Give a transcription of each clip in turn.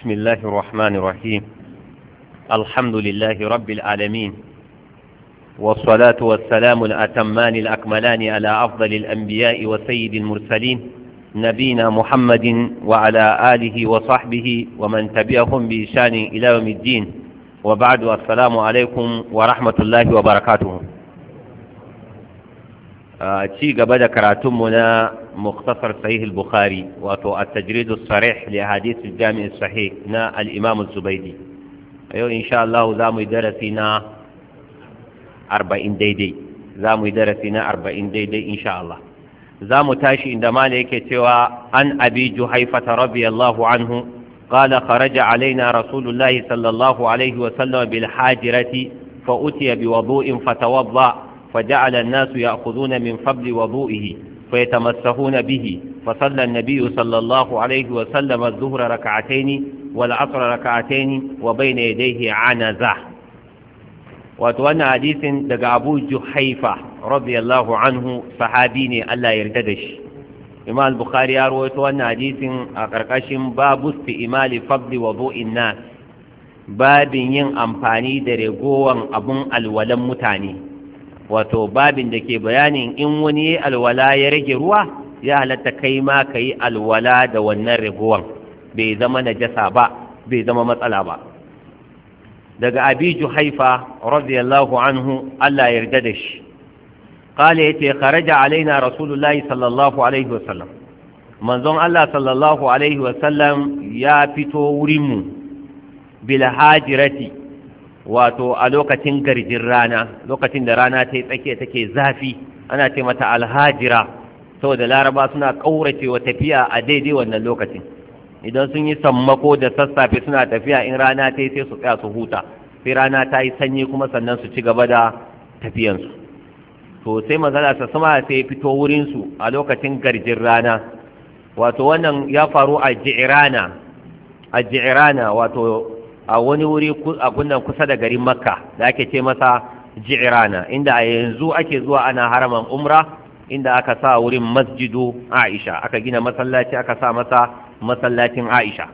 بسم الله الرحمن الرحيم الحمد لله رب العالمين والصلاة والسلام الأتمان الأكملان على أفضل الأنبياء وسيد المرسلين نبينا محمد وعلى آله وصحبه ومن تبعهم بإشان إلى يوم الدين وبعد السلام عليكم ورحمة الله وبركاته ci gaba da karatunmu na muktasar sahih al-bukhari wato at-tajrid as-sarih li hadith al-jami' as-sahih na al-imam az-zubaydi yau insha Allah za mu yi darasi na 40 daidai za mu yi darasi na 40 daidai insha Allah za mu tashi inda mala yake cewa an abi juhaifata radiyallahu anhu قال خرج علينا رسول الله صلى الله عليه وسلم بالحاجرة فأتي بوضوء فتوضأ فجعل الناس يأخذون من فضل وضوئه فيتمسحون به فصلى النبي صلى الله عليه وسلم الظهر ركعتين والعصر ركعتين وبين يديه عنزة وتوانا حديث دقى أبو جحيفة رضي الله عنه صحابيني ألا يرددش إمام البخاري يروي توانا حديث أقرقشم باب استئمال فضل وضوء الناس babin yin amfani da ragowar abun alwalan mutane wato babin da ke bayanin in wani alwala ya rage ruwa ya halatta kai ma ka yi alwala da wannan ragowan bai zama najasa ba bai zama matsala ba daga abi juhaifa radiyallahu anhu Allah ya yarda da shi qala yace kharaja alaina rasulullahi sallallahu alaihi wasallam manzon Allah sallallahu alaihi wasallam ya fito wurin mu bil hajirati wato a lokacin garjin rana lokacin da rana ta yi tsakiya take zafi ana ce mata alhajira saboda laraba suna ƙaurace wa tafiya a daidai wannan lokacin idan sun yi sammako da sassafe suna tafiya in rana ta yi sai su tsaya su huta sai rana ta yi sanyi kuma sannan su ci gaba da tafiyansu to sai mazala sa sama sai ya fito wurinsu a lokacin garjin rana wato wannan ya faru a ji'irana a ji'irana wato a wani wuri a kunnan kusa da garin makka da ake ce masa ji'irana inda a yanzu ake zuwa ana haraman umra inda aka sa wurin masjidu aisha aka gina masallaci aka sa masa masallacin aisha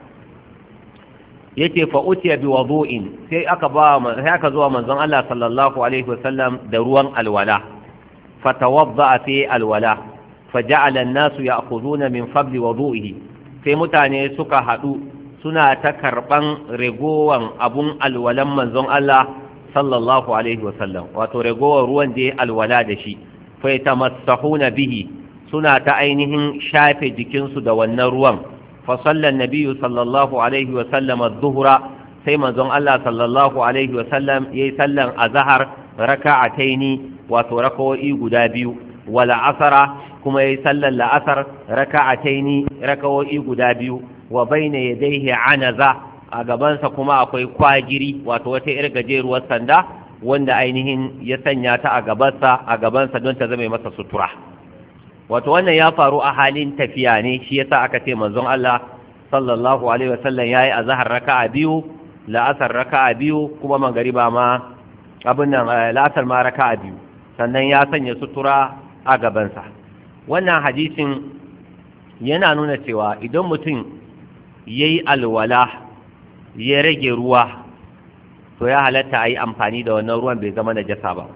yace fa utiya bi wudu'in sai aka ba sai aka zuwa manzon Allah sallallahu alaihi wasallam da ruwan alwala fatawadda fi alwala faja'ala an-nasu ya'khuduna min fadli wudu'ihi sai mutane suka hadu suna ta karɓan regowan abun alwalan manzon Allah sallallahu alaihi wasallam wato regowar ruwan da ya alwala da shi fa yatamassahuna bihi suna ta ainihin shafe jikinsu da wannan ruwan fa sallan nabiyyu sallallahu alaihi wasallam adh-dhuhra sai manzon Allah sallallahu alaihi wasallam yayi sallan azhar raka'ataini wato raka'o'i guda biyu wala asara kuma yayi sallan la'asar raka'ataini raka'o'i guda biyu wa baina yadayhi anaza a gabansa kuma akwai kwagiri wato wata irin gajeruwar sanda wanda ainihin ya sanya ta a gabansa a gabansa don ta zama masa sutura wato wannan ya faru a halin tafiya ne shi yasa aka ce manzon Allah sallallahu alaihi wasallam yayi azhar raka'a biyu la'asar raka'a biyu kuma magariba ma abin nan la'asar ma raka'a biyu sannan ya sanya sutura a gabansa wannan hadisin yana nuna cewa idan mutum ya yi alwala ya rage ruwa to ya halatta a yi amfani da wannan ruwan bai zama najasa ba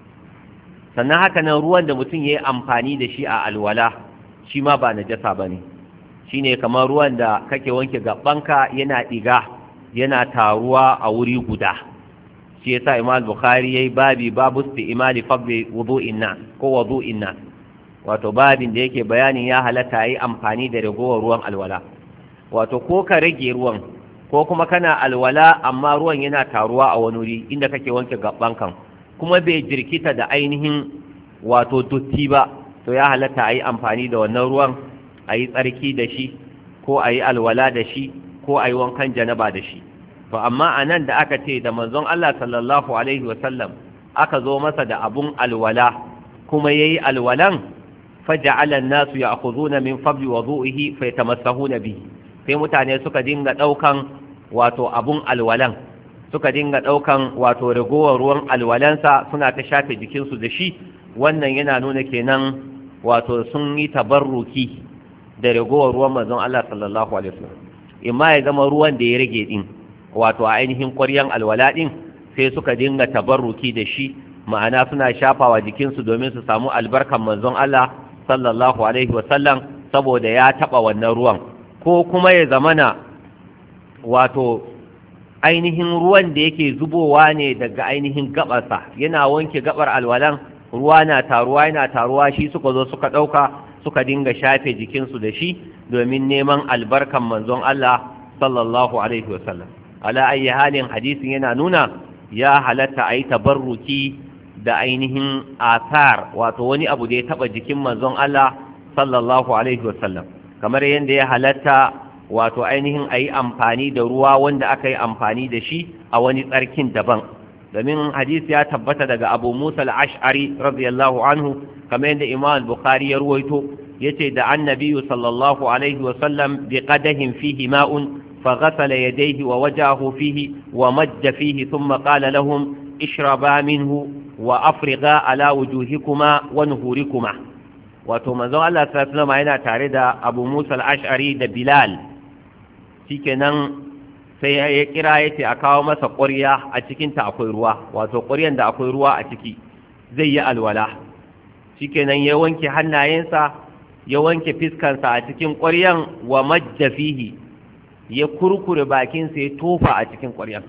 sannan haka nan ruwan da mutum ya yi amfani da shi a alwala shi ma ba najasa ba ne shi ne kamar ruwan da kake wanke gabanka yana ɗiga yana taruwa a wuri guda shi yasa imam bukhari yayi babi babu imali fadli wudu'in nas ko wudu'in nas wato babin da yake bayanin ya halatta yi amfani da ragowar ruwan alwala wato ko ka rage ruwan ko kuma kana alwala amma ruwan yana taruwa a wani wuri inda kake wanke gaban kan kuma bai jirkita da ainihin wato dotti ba to ya halatta a yi amfani da wannan ruwan a yi tsarki da shi ko a yi alwala da shi ko a yi wankan janaba da shi to amma a nan da aka ce da manzon Allah sallallahu alaihi wasallam aka zo masa da abun alwala kuma ya yi alwalan faja'ala an-nasu ya'khuduna min fadli wudu'ihi fayatamassahuna bihi sai mutane suka dinga daukan wato abun alwalan suka dinga daukan wato ragowar ruwan alwalansa suna ta shafe jikinsu da shi wannan yana nuna kenan wato sun yi tabarruki da ragowar ruwan manzon Allah sallallahu alaihi wasallam imma ya zama ruwan da ya rage din wato a ainihin ƙwaryan alwala din sai suka dinga tabarruki da shi ma'ana suna shafawa jikinsu domin su samu albarkan manzon Allah sallallahu alaihi wasallam saboda ya taɓa wannan ruwan ko kuma ya zamana wato ainihin ruwan da yake zubowa ne daga ainihin gabarsa yana wanke gabar alwalan ruwa na taruwa yana taruwa shi suka zo suka ɗauka suka dinga shafe jikinsu da shi domin neman albarkan manzon Allah sallallahu alaihi wasallam ala ayi halin hadisin yana nuna ya halatta a yi tabarruki da ainihin asar wato wani abu da ya taba jikin manzon Allah sallallahu alaihi wasallam kamar yadda ya halatta wato ainihin a yi amfani da ruwa wanda aka yi amfani da shi a wani tsarkin daban domin hadisi ya tabbata daga abu musa al-ash'ari radiyallahu anhu kamar yadda imam bukhari ya ruwaito yace da annabiyu sallallahu alaihi wasallam bi qadahin fihi ma'un فغسل يديه ووجهه فيه ومج فيه ثم قال لهم اشربا منه وأفرغا على وجوهكما ونهوركما wato manzon Allah sallallahu alaihi yana tare da Abu Musa al-Ash'ari da Bilal shikenan sai ya kira yace a kawo masa ƙwarya a cikin ta akwai ruwa wato ƙwaryan da akwai ruwa a ciki zai yi alwala shikenan ya wanke hannayensa ya wanke fiskansa a cikin ƙwaryan wa majja fihi ya kurkure bakinsa ya tofa a cikin ƙwaryan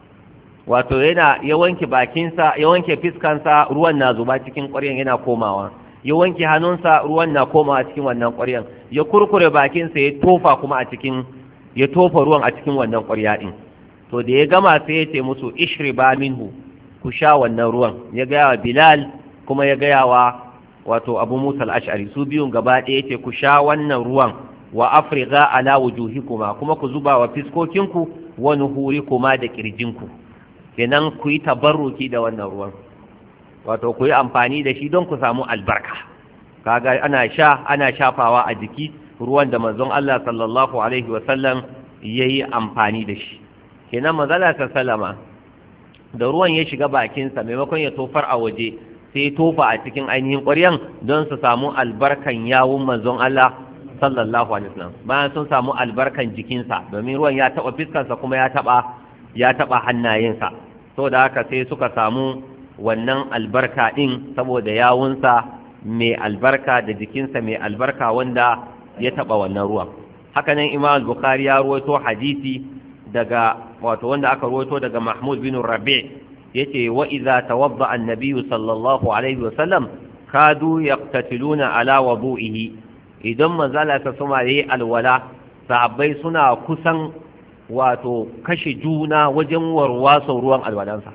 wato yana ya wanke bakinsa ya wanke fiskansa ruwan na zuba cikin ƙwaryan yana komawa ya wanke hannunsa ruwan na komawa cikin wannan ƙwaryan ya kurkure bakinsa ya tofa kuma a cikin ya tofa ruwan a cikin wannan ƙwarya din to da ya gama sai ya ce musu ishriba minhu ku sha wannan ruwan ya gaya wa bilal kuma ya gaya wa wato abu musa al-ash'ari su biyun gaba ɗaya ce ku sha wannan ruwan wa afrigha ala wujuhikuma kuma ku zuba wa fiskokinku wa nuhurikuma da kirjinku kenan ku yi tabarruki da wannan ruwan wato ku yi amfani da shi don ku samu albarka kaga ana sha ana shafawa a jiki ruwan da manzon Allah sallallahu alaihi wasallam yayi amfani da shi kenan manzala sallama da ruwan ya shiga bakinsa maimakon ya tofar a waje sai tofa a cikin ainihin ƙwaryan don su samu albarkan yawun manzon Allah sallallahu alaihi wasallam bayan sun samu albarkan jikinsa domin ruwan ya taba fiskarsa kuma ya taba ya taba hannayensa da haka sai suka samu wannan albarka din saboda yawunsa mai albarka da jikinsa mai albarka wanda ya taba wannan ruwan haka nan imam bukhari ya ruwaito hadisi daga wato wanda aka ruwaito daga mahmud bin rabi yace wa idza tawadda an-nabiy sallallahu alaihi wasallam kadu yaqtatiluna ala wudu'ihi idan manzala ta suma yayi alwala sahabbai suna kusan wato kashe juna wajen warwaso ruwan alwalansa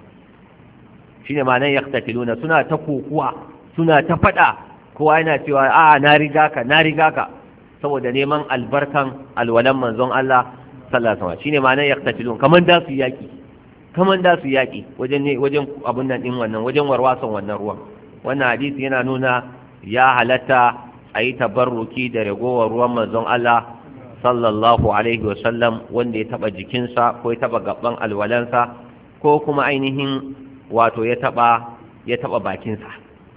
shine ma'anar yaqtatiluna suna ta kokuwa suna ta fada kowa yana cewa a na riga ka na riga ka saboda neman albarkan alwalan manzon Allah sallallahu alaihi wasallam shine ma'anar yaqtatilun kaman da su yaki kaman da su yaki wajen ne wajen abun nan din wannan wajen warwason wannan ruwan wannan hadisi yana nuna ya halatta a yi tabarruki da ragowar ruwan manzon Allah sallallahu alaihi wasallam wanda ya taba jikinsa ko ya taba gaban alwalansa ko kuma ainihin wato ya taba ya taba bakinsa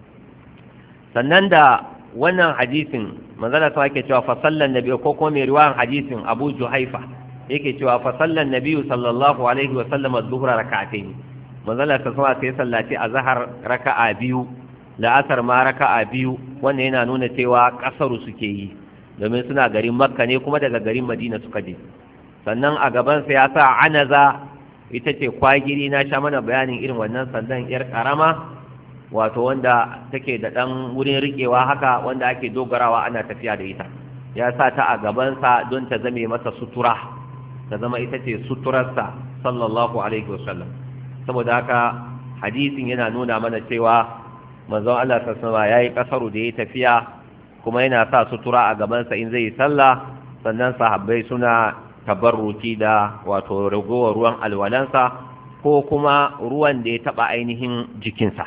sannan da wannan hadisin manzala ta yake cewa fa sallan nabi ko kuma mai riwayan hadisin Abu Juhaifa yake cewa fa sallan nabi sallallahu alaihi wasallam az-zuhra rak'atayn manzala ta sama sai sallati azhar raka'a biyu la'asar ma raka'a biyu wannan yana nuna cewa kasaru suke yi domin suna garin makka ne kuma daga garin madina suka je sannan a gabansa ya sa anaza ita ce kwagiri na sha mana bayanin irin wannan sandan yar karama wato wanda take da ɗan wurin riƙewa haka wanda ake dogarawa ana tafiya da ita ya sa ta a gabansa don ta zame masa sutura ta zama ita ce suturarsa sallallahu alaihi wasallam saboda haka hadisin yana nuna mana cewa manzon Allah sassama ya yi ƙasaru da ya tafiya kuma yana sa sutura a gabansa in zai yi sallah sannan sahabbai suna tabarruki da wato ragowar ruwan alwalansa ko kuma ruwan da ya taɓa ainihin jikinsa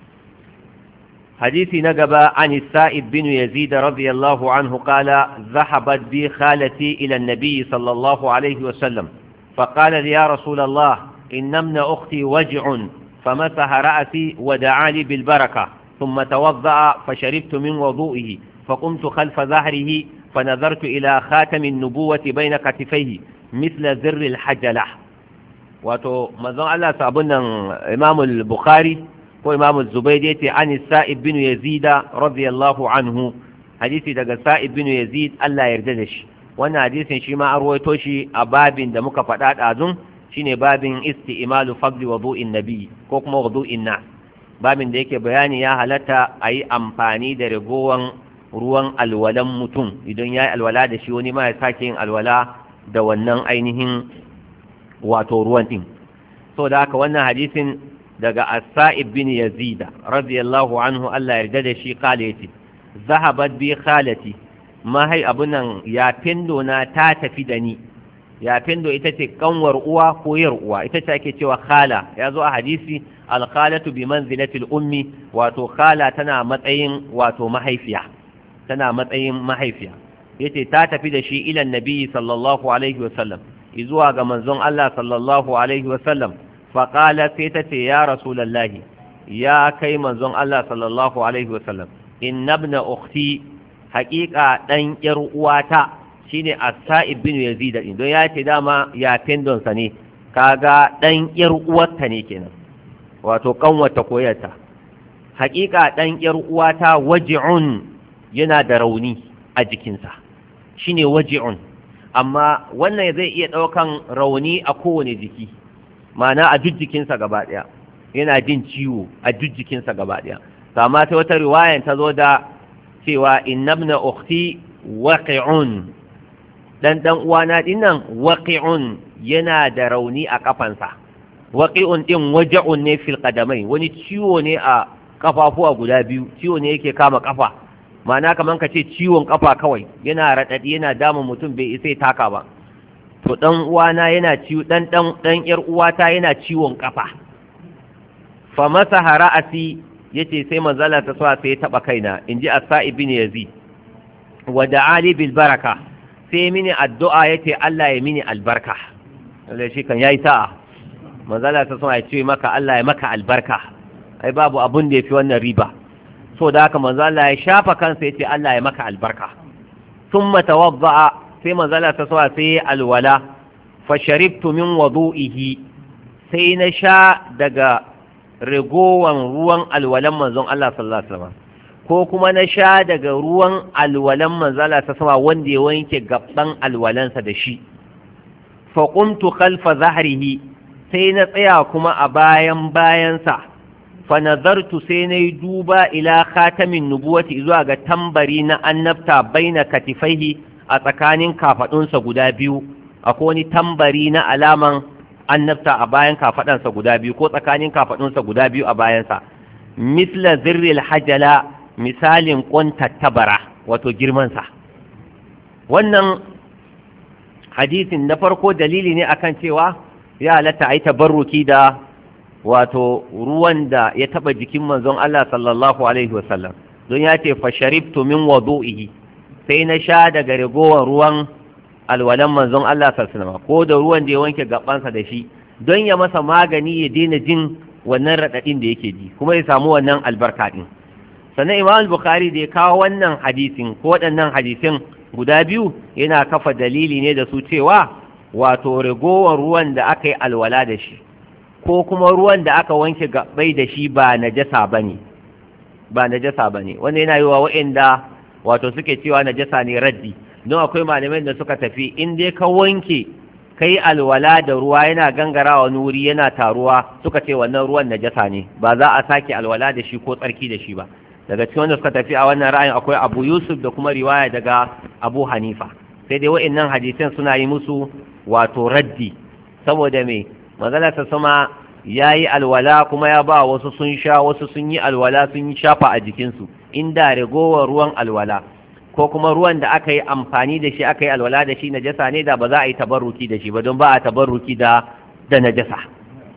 حديث نقب عن السائب بن يزيد رضي الله عنه قال ذهبت بي خالتي إلى النبي صلى الله عليه وسلم فقال لي يا رسول الله إن ابن أختي وجع فمسح رأسي ودعا لي بالبركة ثم توضأ فشربت من وضوئه فقمت خلف ظهره فنظرت إلى خاتم النبوة بين كتفيه misla zirril hajala wato manzon Allah sabon nan Imam al-Bukhari ko Imam Zubayr yace an Sa'ib bin Yazid radiyallahu anhu hadisi daga Sa'ib bin Yazid Allah yarda da shi wannan hadisin shi ma arwaito shi a babin da muka faɗa ɗazun shine babin isti'malu fadli wudu'in nabi ko kuma wudu'in nas babin da yake bayani ya halatta a yi amfani da ragowan ruwan alwalan mutum idan ya yi alwala da shi wani ma ya sake yin alwala da wannan ainihin wato ruwan ɗin so da haka wannan hadisin daga asa'ib bin yazida radiyallahu anhu Allah yarda da shi kale yace zahabat bi khalati mahai abun nan ya findo na ta tafi da ni ya findo ita ce kanwar uwa ko yar uwa ita ce ake cewa khala ya zo a hadisi alkhalatu bi manzilatil ummi wato khala tana matsayin wato mahaifiya tana matsayin mahaifiya yace ta tafi da shi ila annabi sallallahu alaihi wasallam zuwa ga manzon Allah sallallahu alaihi wasallam fa qala sai ta ce ya rasulullahi ya kai manzon Allah sallallahu alaihi wasallam inna ibna ukhti haqiqa dan yar uwata shine as-sa'ib bin yazid din don ya ce dama ya tendon sa ne kaga dan yar uwarta ne kenan wato kanwata koyarta haƙiƙa ɗan ƴar uwata waji'un yana da rauni a jikinsa shine waji'un amma wannan zai iya ɗaukan rauni a kowane jiki ma'ana a duk jikinsa gaba ɗaya yana jin ciwo a duk jikinsa gaba ɗaya amma ta wata riwayan ta zo da cewa innabna ukhti waqi'un dan dan uwana dinnan waqi'un yana da rauni a kafansa waƙi'un ɗin waja'un ne fil ƙadamai wani ciwo ne a ƙafafuwa guda biyu ciwo ne yake kama ƙafa ma'ana kamar ka ce ciwon ƙafa kawai yana raɗaɗi yana damun mutum bai isa ya taka ba to ɗan uwana yana ciwo ɗan ɗan ɗan ƴar uwata yana ciwon ƙafa fa masa hara'asi yace sai manzala ta sa sai ya taɓa kaina in ji asa ibn yazid wa da'ali bil baraka sai mini addu'a yace Allah ya mini albarka lalle shi kan yayi sa'a manzala ta sama ya ce maka Allah ya maka albarka ai babu abun da ya fi wannan riba so da haka manzala ya shafa kansa ya ce Allah ya maka albarka sun matawadda'a sai manzala ta sama sai ya alwala fa sharibtu min wudu'ihi sai na sha daga rigowan ruwan alwalan manzon Allah sallallahu alaihi wasallam ko kuma na sha daga ruwan alwalan manzala ta sama wanda ya wanke gaban alwalansa da shi fa qumtu khalfa zahrihi sai na tsaya kuma a bayan bayansa fa nazartu sai na yi duba ila khatamin nubuwati zuwa ga tambari na annabta baina katifaihi a tsakanin kafadunsa guda biyu akwai wani tambari na alaman annabta a bayan kafadansa guda biyu ko tsakanin kafadunsa guda biyu a bayansa misla zirril hajala misalin ƙwantattabara wato girmansa wannan hadisin na farko dalili ne akan cewa ya halatta a yi tabarruki da wato ruwan da ya taba jikin manzon Allah sallallahu alaihi wasallam don ya ce fa sharibtu min wudu'ihi sai na sha daga ragowar ruwan alwalan manzon Allah sallallahu alaihi wasallam ko da ruwan da ya wanke gabansa da shi don ya masa magani ya daina jin wannan radadin da yake ji kuma ya samu wannan albarka din sannan Imam Bukhari da ya kawo wannan hadisin ko waɗannan hadisin guda biyu yana kafa dalili ne da su cewa wato ragowar ruwan da aka yi alwala da shi ko kuma ruwan da aka wanke gabai da shi ba najasa bane ba najasa bane wanda yana yi wa waɗanda wato suke cewa najasa ne raddi don akwai malamai da suka tafi in dai ka wanke kai alwala da ruwa yana gangarawa wani wuri yana taruwa suka ce wannan ruwan najasa ne ba za a sake alwala da shi ko tsarki da shi ba daga cikin wanda suka tafi a wannan ra'ayin akwai abu yusuf da kuma riwaya daga abu hanifa sai dai wa'annan hadisan suna yi musu wato raddi saboda me manzala ta sama ya yi alwala kuma ya ba wasu sun sha wasu sun yi alwala sun yi shafa a jikinsu inda ragowar ruwan alwala ko kuma ruwan da aka yi amfani da shi aka yi alwala da shi najasa ne da ba za a yi tabarruki da shi ba don ba a tabarruki da da najasa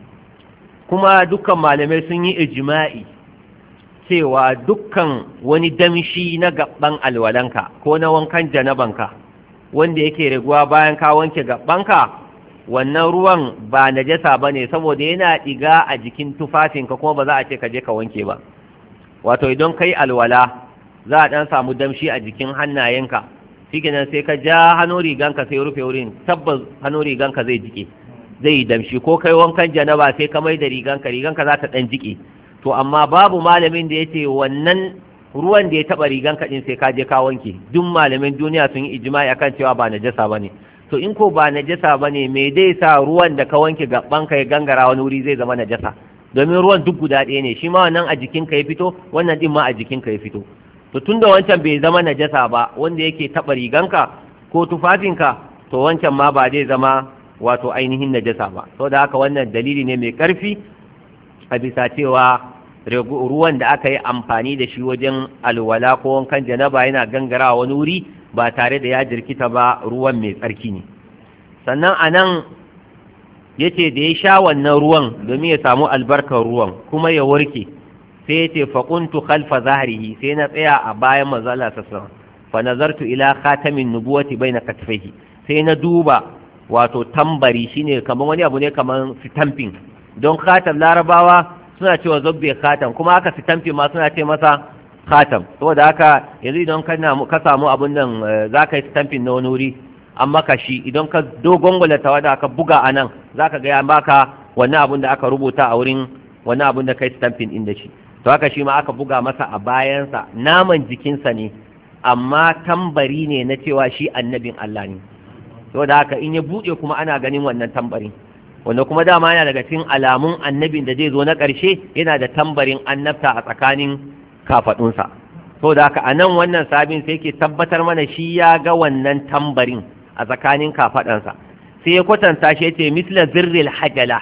kuma dukkan malamai sun yi ijma'i cewa dukkan wani damshi na gaban alwalanka ko na wankan janabanka wanda yake raguwa bayan ka wanke gabanka wannan ruwan ba najasa ba ne saboda yana ɗiga a jikin tufafinka kuma ba za a ce ka je ka wanke ba wato idan kai alwala za a ɗan samu damshi a jikin hannayenka shikenan sai ka ja hannu riganka sai rufe wurin tabbas hannu riganka zai jike zai yi damshi ko kai wankan janaba sai ka mai da riganka riganka za ta dan jike to amma babu malamin da yace wannan ruwan da ya taba riganka din sai ka je ka wanke duk malamin duniya sun yi ijma'i akan cewa ba najasa bane to in ko ba najasa bane me dai sa ruwan da ka wanke gaban ka ya gangara wani wuri zai zama najasa domin ruwan duk guda ɗaya ne shi ma wannan a jikinka ya fito wannan din ma a jikinka ya fito to tunda wancan bai zama najasa ba wanda yake taɓa riganka ko tufafinka to wancan ma ba zai zama wato ainihin najasa ba to da haka wannan dalili ne mai ƙarfi a bisa cewa ruwan da aka yi amfani da shi wajen alwala ko wankan janaba yana gangarawa wani wuri ba tare da ya jirkita ba ruwan mai tsarki ne sannan a nan ya ce da ya sha wannan ruwan domin ya samu albarkar ruwan kuma ya warke sai ya ce faƙuntu khalfa zahrihi sai na tsaya a bayan manzala sassan fa nazartu ila khatamin nubuwati baina katfaihi sai na duba wato tambari shine kamar wani abu ne kamar stamping don khatam larabawa suna cewa zobbe khatam kuma aka stamping ma suna ce masa khatam saboda haka yanzu idan ka samu abun nan za ka yi stamping na wani wuri an maka shi idan ka dogon gwalata wadda aka buga a nan za ka gaya maka wani abun da aka rubuta a wurin wani abun da kai stamping din da shi to haka shi ma aka buga masa a bayansa naman jikinsa ne amma tambari ne na cewa shi annabin Allah ne saboda haka in ya buɗe kuma ana ganin wannan tambarin wanda kuma dama yana daga cikin alamun annabin da zai zo na ƙarshe yana da tambarin annabta a tsakanin kafaɗunsa saboda haka a nan wannan sabin sai ke tabbatar mana shi ya ga wannan tambarin a tsakanin kafaɗansa sai ya kwatanta shi ce misla zirril hajala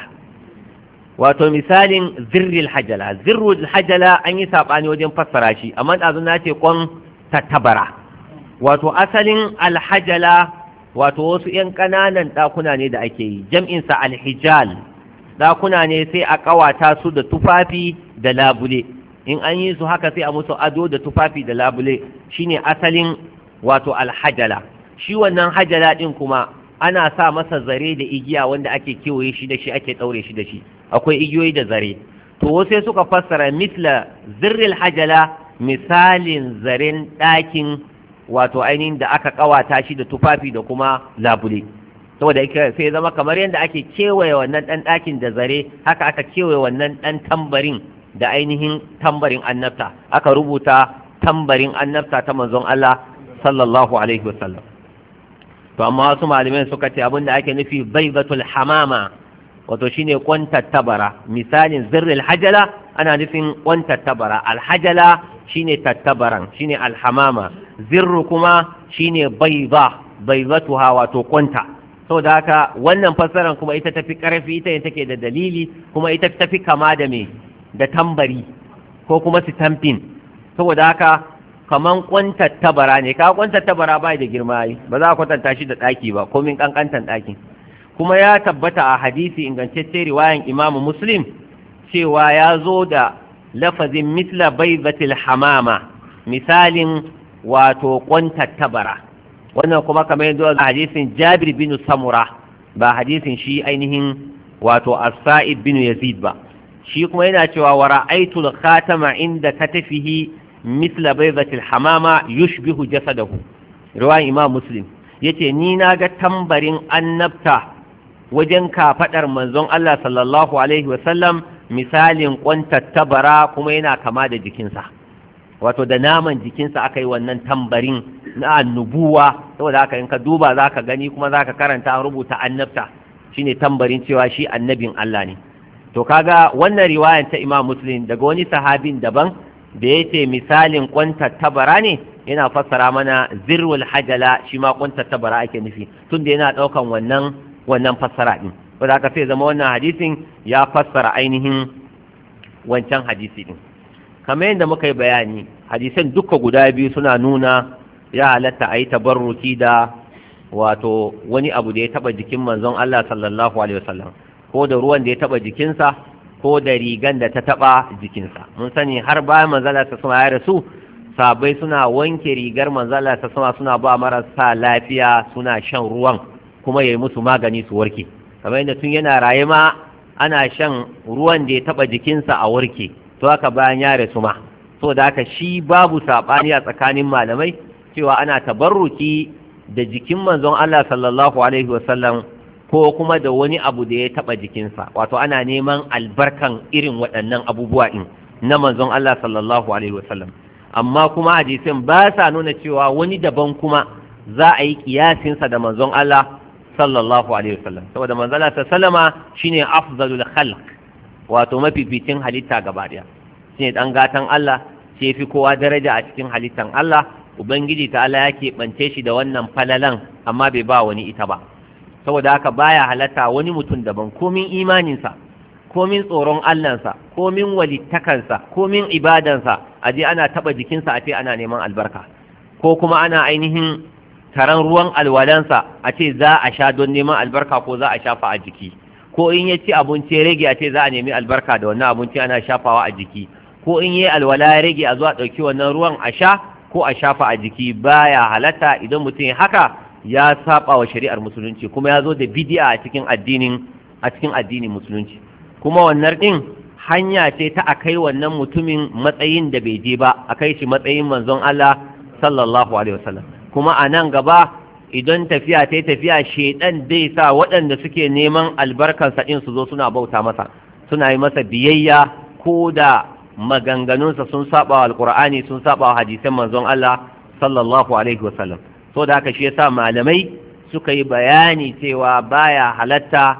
wato misalin zirril hajala zirril hajala an yi saɓani wajen fassara shi amma ɗazu na ce kwan tattabara wato asalin alhajala wato wasu ‘yan ƙananan ɗakuna ne da ake yi jam'insa alhijal ɗakuna ne sai a ƙawata su da tufafi da labule in an yi su haka sai a musu ado da tufafi da labule shine asalin wato alhajala shi wannan hajala din kuma ana sa masa zare da igiya wanda ake kewaye shi da shi ake ɗaure shi da shi akwai igiyoyi da zare to sai suka fassara misla zirril hajala misalin zaren ɗakin wato ainihin da aka ƙawata shi da tufafi da kuma labule saboda sai zama kamar yadda ake kewaye wannan ɗan ɗakin da zare haka aka kewaye wannan ɗan tambarin da ainihin tambarin annabta aka rubuta tambarin annabta ta manzon Allah sallallahu alaihi wasallam to amma wasu malamai suka ce abinda ake nufi baibatul hamama wato shine kwantattabara misalin zirril hajala ana nufin kwantattabara alhajala shine tattabaran shine alhamama zirru kuma shine baiba baibatuha wato kwanta saboda haka wannan fassarar kuma ita tafi karfi ita ne take da dalili kuma ita tafi kama da me da tambari ko kuma stamping saboda haka kaman kwantattabara ne ka kwantattabara ba da girma yi ba za a kwatanta shi da ɗaki ba komin ƙanƙantan ɗakin kuma ya tabbata a hadisi ingantacce riwayan imamu muslim cewa ya zo da lafazin misla baibatil hamama misalin wato kwantattabara wannan kuma kamar yadda a hadisin jabir bin samura ba hadisin shi ainihin wato as-sa'id bin yazid ba shi kuma yana cewa wa ra'aytul khatama inda katafihi misla baydatil hamama yushbihu jasadahu riwayan imam muslim yace ni na ga tambarin annabta wajen kafadar manzon Allah sallallahu alaihi wa sallam misalin kwantattabara kuma yana kama da jikinsa wato da naman jikinsa aka yi wannan tambarin na annubuwa saboda haka in ka duba za ka gani kuma za ka karanta an rubuta annabta shine tambarin cewa shi annabin Allah ne to kaga wannan riwayan ta imam muslim daga wani sahabin daban da ya ce misalin kwantattabara ne yana fassara mana zirwul hajala shi ma kwantattabara ake nufi tunda yana ɗaukan wannan wannan fassara ɗin wanda aka sai zama wannan hadisin ya fassara ainihin wancan hadisi ɗin kamar yadda muka yi bayani hadisan duka guda biyu suna nuna ya halatta a yi tabarruki da wato wani abu da ya taɓa jikin manzon Allah sallallahu alaihi wasallam ko da ruwan da ya taba jikinsa ko da rigan da ta taba jikinsa mun sani har bayan manzala ta sama ya rasu sabai suna wanke rigar manzala ta sama suna ba marasa lafiya suna shan ruwan kuma ya yi musu magani su warke kamar yadda tun yana raye ma ana shan ruwan da ya taba jikinsa a warke to haka bayan ya rasu ma so da haka shi babu saɓani a tsakanin malamai cewa ana tabarruki da jikin manzon Allah sallallahu alaihi wasallam ko kuma da wani abu da ya taba jikinsa wato ana neman albarkan irin waɗannan abubuwa din na manzon Allah sallallahu alaihi wasallam amma kuma hadisin ba sa nuna cewa wani daban kuma za a yi kiyasinsa da manzon Allah sallallahu alaihi wasallam saboda manzon Allah sallama shine afdalul khalq wato mafificin halitta gaba daya shine dan gatan Allah sai fi kowa daraja a cikin halittan Allah ubangiji ta Allah ya keɓance shi da wannan falalan amma bai ba wani ita ba saboda haka baya halatta wani mutum daban komin imaninsa komin tsoron Allahnsa komin walittakansa komin ibadansa a je ana taɓa jikinsa a ce ana neman albarka ko kuma ana ainihin taron ruwan alwalansa a ce za a sha don neman albarka ko za a shafa a jiki ko in ya ci abinci ya rage a ce za a nemi albarka da wannan abinci ana shafawa a jiki ko in yi alwala ya rage a zuwa ɗauki wannan ruwan a sha ko a shafa a jiki baya halatta idan mutum haka ya saba wa shari'ar musulunci kuma ya zo da bidi'a a cikin addinin a cikin addinin musulunci kuma wannan din hanya ce ta akai wannan mutumin matsayin da bai je ba akai shi matsayin manzon Allah sallallahu alaihi wasallam kuma a nan gaba idan tafiya ta tafiya shedan zai sa waɗanda suke neman albarkansa din su zo suna bauta masa suna yi masa biyayya ko da maganganunsa sun saba wa alkur'ani sun saba wa hadisan manzon Allah sallallahu alaihi wasallam so da haka shi yasa malamai suka yi bayani cewa baya halatta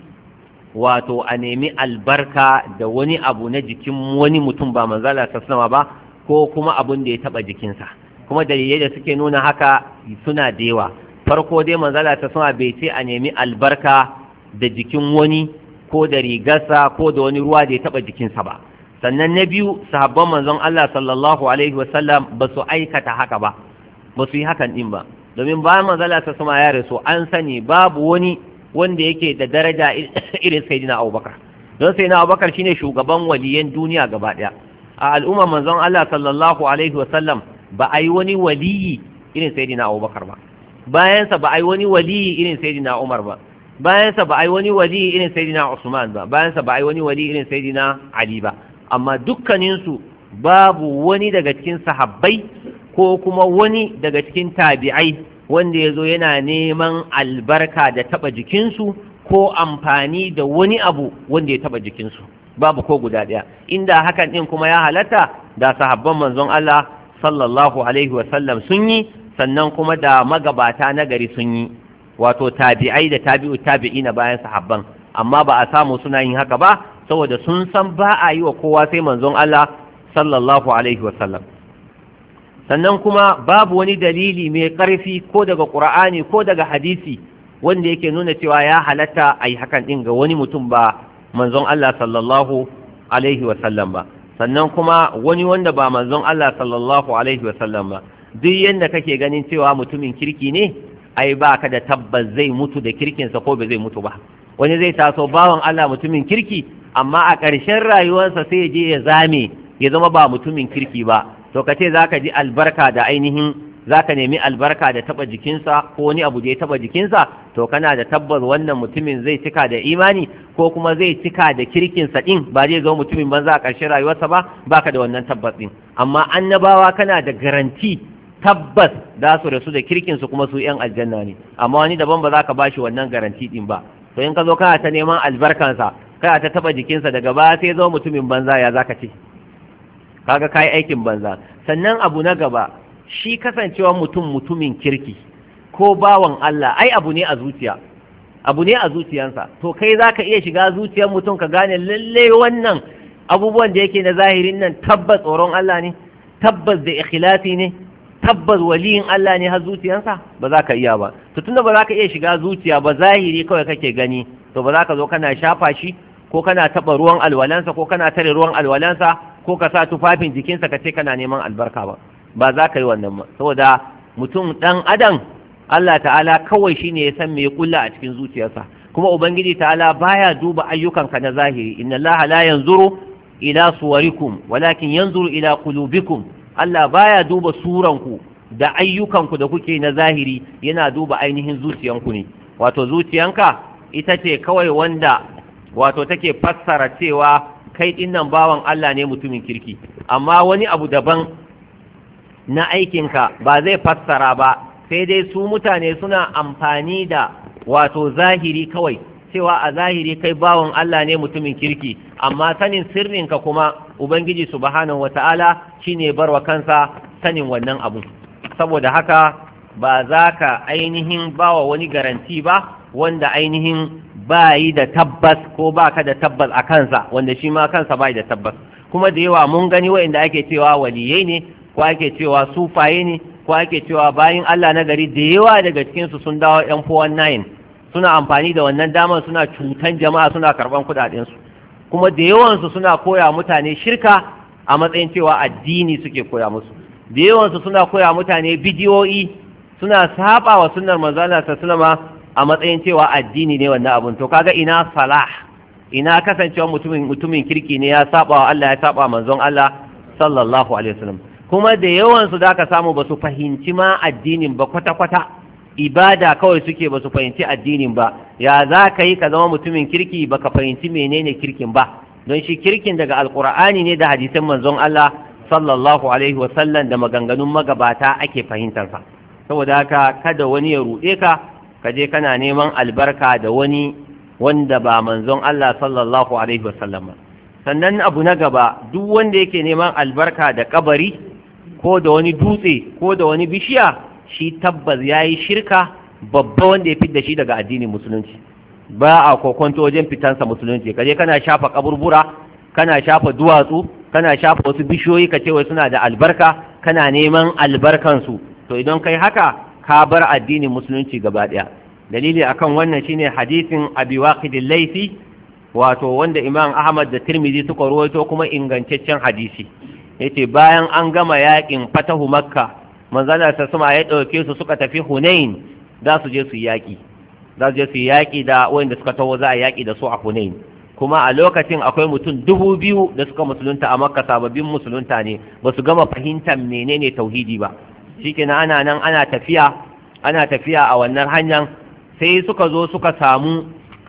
wato a nemi albarka da wani abu na jikin wani mutum ba manzala sassama ba ko kuma abun da ya taba jikinsa kuma dalilai da suke nuna haka suna da yawa farko dai manzala sassama bai ce a nemi albarka da jikin wani ko da rigarsa ko da wani ruwa da ya taba jikinsa ba sannan na biyu sahabban manzon Allah sallallahu alaihi wasallam ba su aikata haka ba ba su yi hakan din ba domin bayan manzala ta sama ya rasu an sani babu wani wanda yake da daraja irin sayyidina Abubakar don sayyidina Abubakar shine shugaban waliyan duniya gaba daya a al'umma manzon Allah sallallahu alaihi wasallam ba a yi wani waliyi irin sayyidina Abubakar ba bayansa ba a yi wani waliyi irin sayyidina Umar ba bayansa ba a yi wani waliyi irin sayyidina Usman ba bayansa ba a yi wani waliyi irin sayyidina Ali ba amma dukkaninsu babu wani daga cikin sahabbai ko kuma wani daga cikin tabi'ai wanda ya zo yana neman albarka da taɓa jikinsu ko amfani da wani abu wanda ya taɓa jikinsu babu ko guda ɗaya inda hakan ɗin kuma ya halatta da sahabban manzon Allah sallallahu alaihi wasallam sun yi sannan kuma da magabata na gari sun yi wato tabi'ai da tabi'u tabi'i na bayan sahabban amma ba a samu suna yin haka ba saboda sun san ba a yi wa kowa sai manzon Allah sallallahu alaihi wasallam sannan kuma babu wani dalili mai ƙarfi ko daga ƙur'ani ko daga hadisi wanda yake nuna cewa ya halatta a yi hakan ɗin ga wani mutum ba manzon Allah sallallahu alaihi wasallam ba sannan kuma wani wanda ba manzon Allah sallallahu alaihi wasallam ba duk yadda kake ganin cewa mutumin kirki ne ai ba ka da tabbas zai mutu da kirkinsa ko ba zai mutu ba wani zai taso bawan Allah mutumin kirki amma a ƙarshen rayuwarsa sai ya je ya zame ya zama ba mutumin kirki ba to ka ce za ka ji albarka da ainihin za ka nemi albarka da taɓa jikinsa ko wani abu da ya taɓa jikinsa to kana da tabbas wannan mutumin zai cika da imani ko kuma zai cika da kirkinsa ɗin ba zai zama mutumin banza a ƙarshen rayuwarsa ba baka da wannan tabbas ɗin amma annabawa kana da garanti tabbas za su rasu da kirkinsu kuma su 'yan aljanna ne amma wani daban ba za ka bashi wannan garanti ɗin ba to in ka zo kana ta neman albarkansa kana ta taɓa jikinsa daga baya sai zo mutumin banza ya za ka ce kaga kai aikin banza sannan abu na gaba shi kasancewa mutum mutumin kirki ko bawan Allah ai abu ne a zuciya abu ne a zuciyansa to kai zaka iya shiga zuciyar mutum ka gane lalle wannan abubuwan da yake na zahirin nan tabbas tsoron Allah ne tabbas da ikhlasi ne tabbas waliyin Allah ne har zuciyansa ba za ka iya ba to tunda ba za ka iya shiga zuciya ba zahiri kawai kake gani to ba za ka zo kana shafa shi ko kana taɓa ruwan alwalansa ko kana tare ruwan alwalansa ko ka sa tufafin jikinsa ka ce kana neman albarka ba ba za ka yi wannan ba saboda mutum ɗan adam Allah ta'ala kawai shine ya san me ya kulla a cikin zuciyarsa kuma ubangiji ta'ala baya duba ayyukanka na zahiri inna Allah la yanzuru ila suwarikum walakin yanzuru ila qulubikum Allah baya duba suranku da ayyukanku da kuke na zahiri yana duba ainihin zuciyanku ne wato zuciyanka ita ce kawai wanda wato take fassara cewa kai dinnan bawan Allah ne mutumin kirki amma wani abu daban na aikinka ba zai fassara ba sai dai su mutane suna amfani da wato zahiri kawai cewa a zahiri kai bawan Allah ne mutumin kirki amma sanin sirrinka kuma ubangiji subhanahu wata'ala shine barwa kansa sanin wannan abu saboda haka ba za ka ainihin bawa wani garanti ba wanda ainihin bayi da tabbas ko baka da tabbas a kansa wanda shi ma kansa bai da tabbas kuma da yawa mun gani wa'inda ake cewa waliyai ne ko ake cewa sufaye ne ko ake cewa bayin Allah na gari da yawa daga cikinsu sun dawo yan 419 suna amfani da wannan damar suna cutan jama'a suna karban kudadensu kuma da yawansu suna koya mutane shirka a matsayin cewa addini suke koya musu da yawansu suna koya mutane bidiyoyi suna saba wa sunnar manzala sallama a matsayin cewa addini ne wannan abun to kaga ina salah ina kasancewa mutumin mutumin kirki ne ya saba wa Allah ya saba manzon Allah sallallahu alaihi wasallam kuma da yawansu da ka samu ba su fahimci ma addinin ba kwata-kwata ibada kawai suke ba su fahimci addinin ba ya za ka yi ka zama mutumin kirki ba ka fahimci menene kirkin ba don shi kirkin daga alkur'ani ne da hadisan manzon Allah sallallahu alaihi wasallam da maganganun magabata ake fahimtarsa saboda haka kada wani ya ruɗe ka ka je kana neman albarka da wani wanda ba manzon Allah sallallahu alaihi wasallam ba sannan abu na gaba duk wanda yake neman albarka da kabari ko da wani dutse ko da wani bishiya shi tabbas ya yi shirka babba wanda ya fidda shi daga addinin musulunci ba a kokonto wajen fitansa musulunci kaje kana shafa kaburbura kana shafa duwatsu kana shafa wasu bishiyoyi ka ce wai suna da albarka kana neman albarkansu to idan kai haka ka bar addinin musulunci gaba ɗaya dalili akan wannan shine hadisin abi waqid laifi wato wanda imam ahmad da tirmidhi suka rawaito kuma ingantaccen hadisi yace bayan an gama yakin fatahu makka manzana ta sama ya dauke su suka tafi hunain za su je su yaki za su je su yaki da wanda suka taho za a yaki da su a hunain kuma a lokacin akwai mutum dubu biyu da suka musulunta a makka sababbin musulunta ne ba su gama fahimtar menene tauhidi ba shikenan ana nan ana tafiya ana tafiya a wannan hanyar sai suka zo suka samu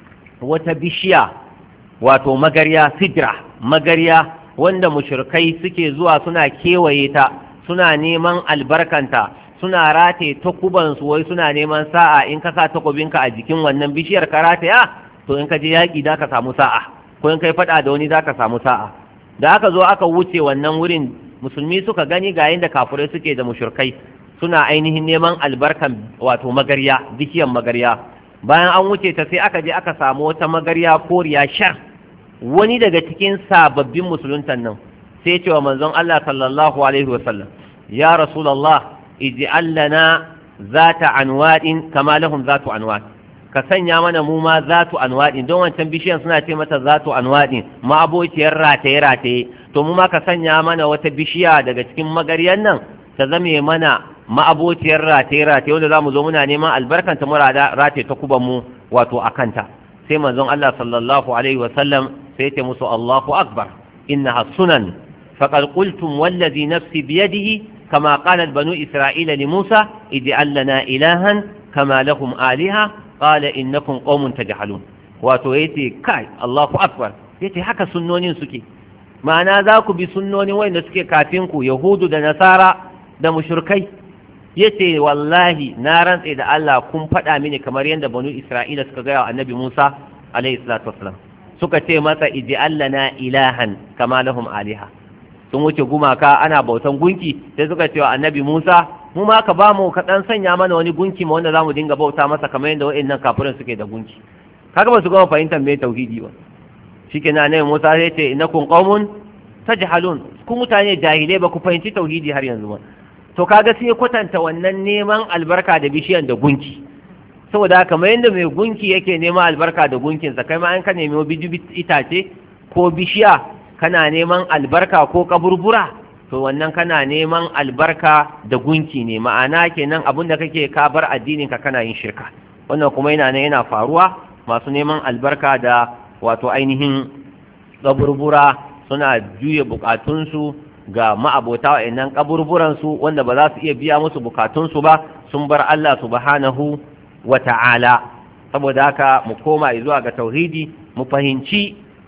wata bishiya wato magarya sidra magarya wanda mushrikai suke zuwa suna kewaye ta suna neman albarkanta suna rataye takubansu wai suna neman sa'a in ka sa takobinka a jikin wannan bishiyar ka rataya to in ka je yaƙi za ka samu sa'a ko in kai faɗa da wani za ka samu sa'a da aka zo aka wuce wannan wurin musulmi suka gani ga yadda kafurai suke da mushrikai suna ainihin neman albarkan wato magarya bishiyar magarya bayan an wuce ta sai aka je aka samu wata magarya koriya shar wani daga cikin sababbin musuluntan nan sai cewa manzon Allah sallallahu alaihi wasallam ya rasulullah ij'al lana zata anwadin kama lahum zatu anwad ka sanya mana mu ma zatu anwadin don wancan bishiyan suna ce mata zatu anwadin ma abociyar rataye rataye to mu ma ka sanya mana wata bishiya daga cikin magaryan nan ta zame mana ma'abociyar rataye rataye wanda zamu zo muna neman albarkanta mu rataye ta kuban mu wato akanta sai manzon Allah sallallahu alaihi wasallam sai ce musu Allahu akbar innaha sunan faqad qultum wallazi nafsi biyadihi kama qalat banu isra'ila li Musa ij'al lana ilahan kama lahum aliha qala innakum qaumun tajhalun wato yace kai Allahu akbar yace haka sunnonin suke ma'ana za ku bi sunnonin wanda suke kafin ku yahudu da nasara da mushrikai yace wallahi na rantse da Allah kun faɗa mini kamar yadda banu Isra'ila suka gaya wa annabi Musa alaihi salatu wassalam suka ce masa ij'al lana ilahan kama lahum aliha sun wuce gumaka ana bautan gunki sai suka ce wa annabi Musa mu ma ka bamu ka dan sanya mana wani gunki ma wanda zamu dinga bauta masa kamar yadda wa'annan kafirin suke da gunki kaga ba su gama fahimtar me tauhidi ba shikenan annabi Musa sai ce innakum qaumun tajhalun ku mutane jahilai ba ku fahimci tauhidi har yanzu ba to kaga sai kwatanta wannan neman albarka da bishiyan da gunki saboda kamar yadda mai gunki yake neman albarka da gunkinsa kai ma an ka nemi biji itace ko bishiya kana neman albarka ko kaburbura to wannan kana neman albarka da gunki ne ma'ana kenan abin da kake ka bar addinin ka kana yin shirka wannan kuma yana nan yana faruwa masu neman albarka da wato ainihin kaburbura suna juya bukatunsu ga ma'abota wa'annan kaburburansu wanda ba za su iya biya musu bukatunsu ba sun bar Allah subhanahu wa ta'ala saboda haka mu koma zuwa ga tauhidi mu fahimci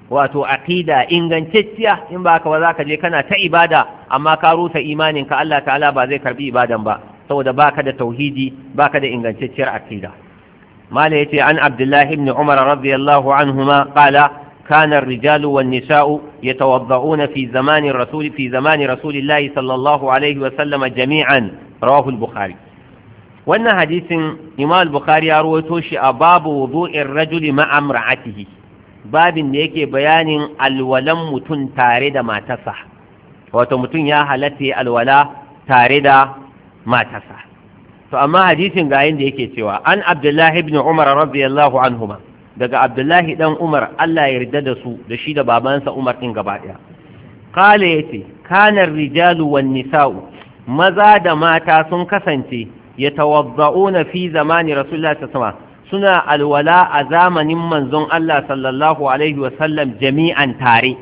wato aqida ingantacciya in ba ka ba za ka je kana ta ibada amma ka rusa imanin ka Allah ta'ala ba zai karbi ibadan ba saboda baka da tauhidi baka da ingantacciyar aqida mala yace an abdullah ibn umar radiyallahu anhuma qala كان الرجال والنساء يتوضؤون في زمان الرسول في زمان رسول الله صلى الله عليه وسلم جميعا رواه البخاري وأن حديث إمام البخاري رويته شيء باب وضوء الرجل مع امرأته باب يكي بيان الولم متن تارد ما تصح وتمتن يا هلتي الولا تارد ما تصح فأما حديث قاين يكي سوى عن عبد الله بن عمر رضي الله عنهما daga abdullahi dan umar allah ya yarda da su da shi da babansa umar din gaba daya kale yace kanar rijalu wan nisa'u maza da mata sun kasance yatawadda'una fi zamani rasulullahi sallallahu suna alwala a zamanin manzon Allah sallallahu alaihi wa sallam jami'an tare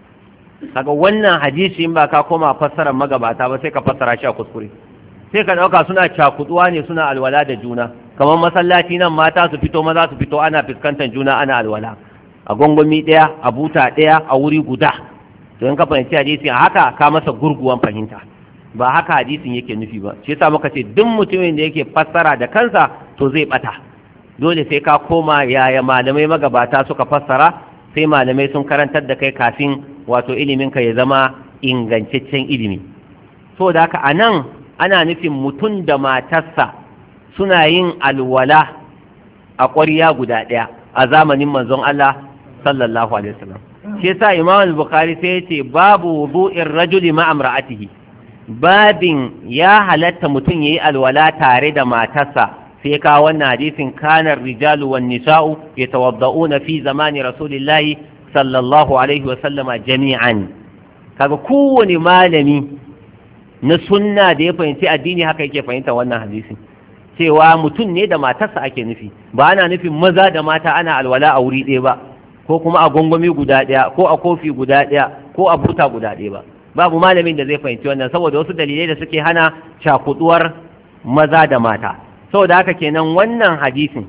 kaga wannan hadisi in ba ka koma fassarar magabata ba sai ka fassara shi a kuskure sai ka dauka suna cakuduwa ne suna alwala da juna kamar masallaci nan mata su fito maza su fito ana fuskantar juna ana alwala a gongomi ɗaya a buta ɗaya a wuri guda to in ka fahimci hadisi a haka ka masa gurguwan fahimta ba haka hadisin yake nufi ba shi yasa muka ce duk mutumin da yake fassara da kansa to zai bata dole sai ka koma yaya malamai magabata suka fassara sai malamai sun karantar da kai kafin wato ilimin ka ya zama ingantaccen ilimi so da haka anan ana nufin mutum da matarsa suna yin alwala a ƙwarya guda ɗaya a zamanin manzon Allah sallallahu alaihi wasallam shi yasa Imam al-Bukhari sai yace babu wudu'ir rajuli ma amra'atihi babin ya halatta mutum yayi alwala tare da matarsa sai ka wannan hadisin kanar rijalu wan nisa'u yatawadda'una fi zamani rasulillahi sallallahu alaihi wasallama jami'an kaga kowane malami na sunna da ya fahimci addini haka yake fahimta wannan hadisin cewa mutum ne da matarsa ake nufi ba ana nufin maza da mata ana alwala a wuri ɗaya ba ko kuma a gongomi guda ɗaya ko a kofi guda ɗaya ko a buta guda ɗaya ba babu malamin da zai fahimci wannan saboda wasu dalilai da suke hana cakuduwar maza da mata saboda haka kenan wannan hadisin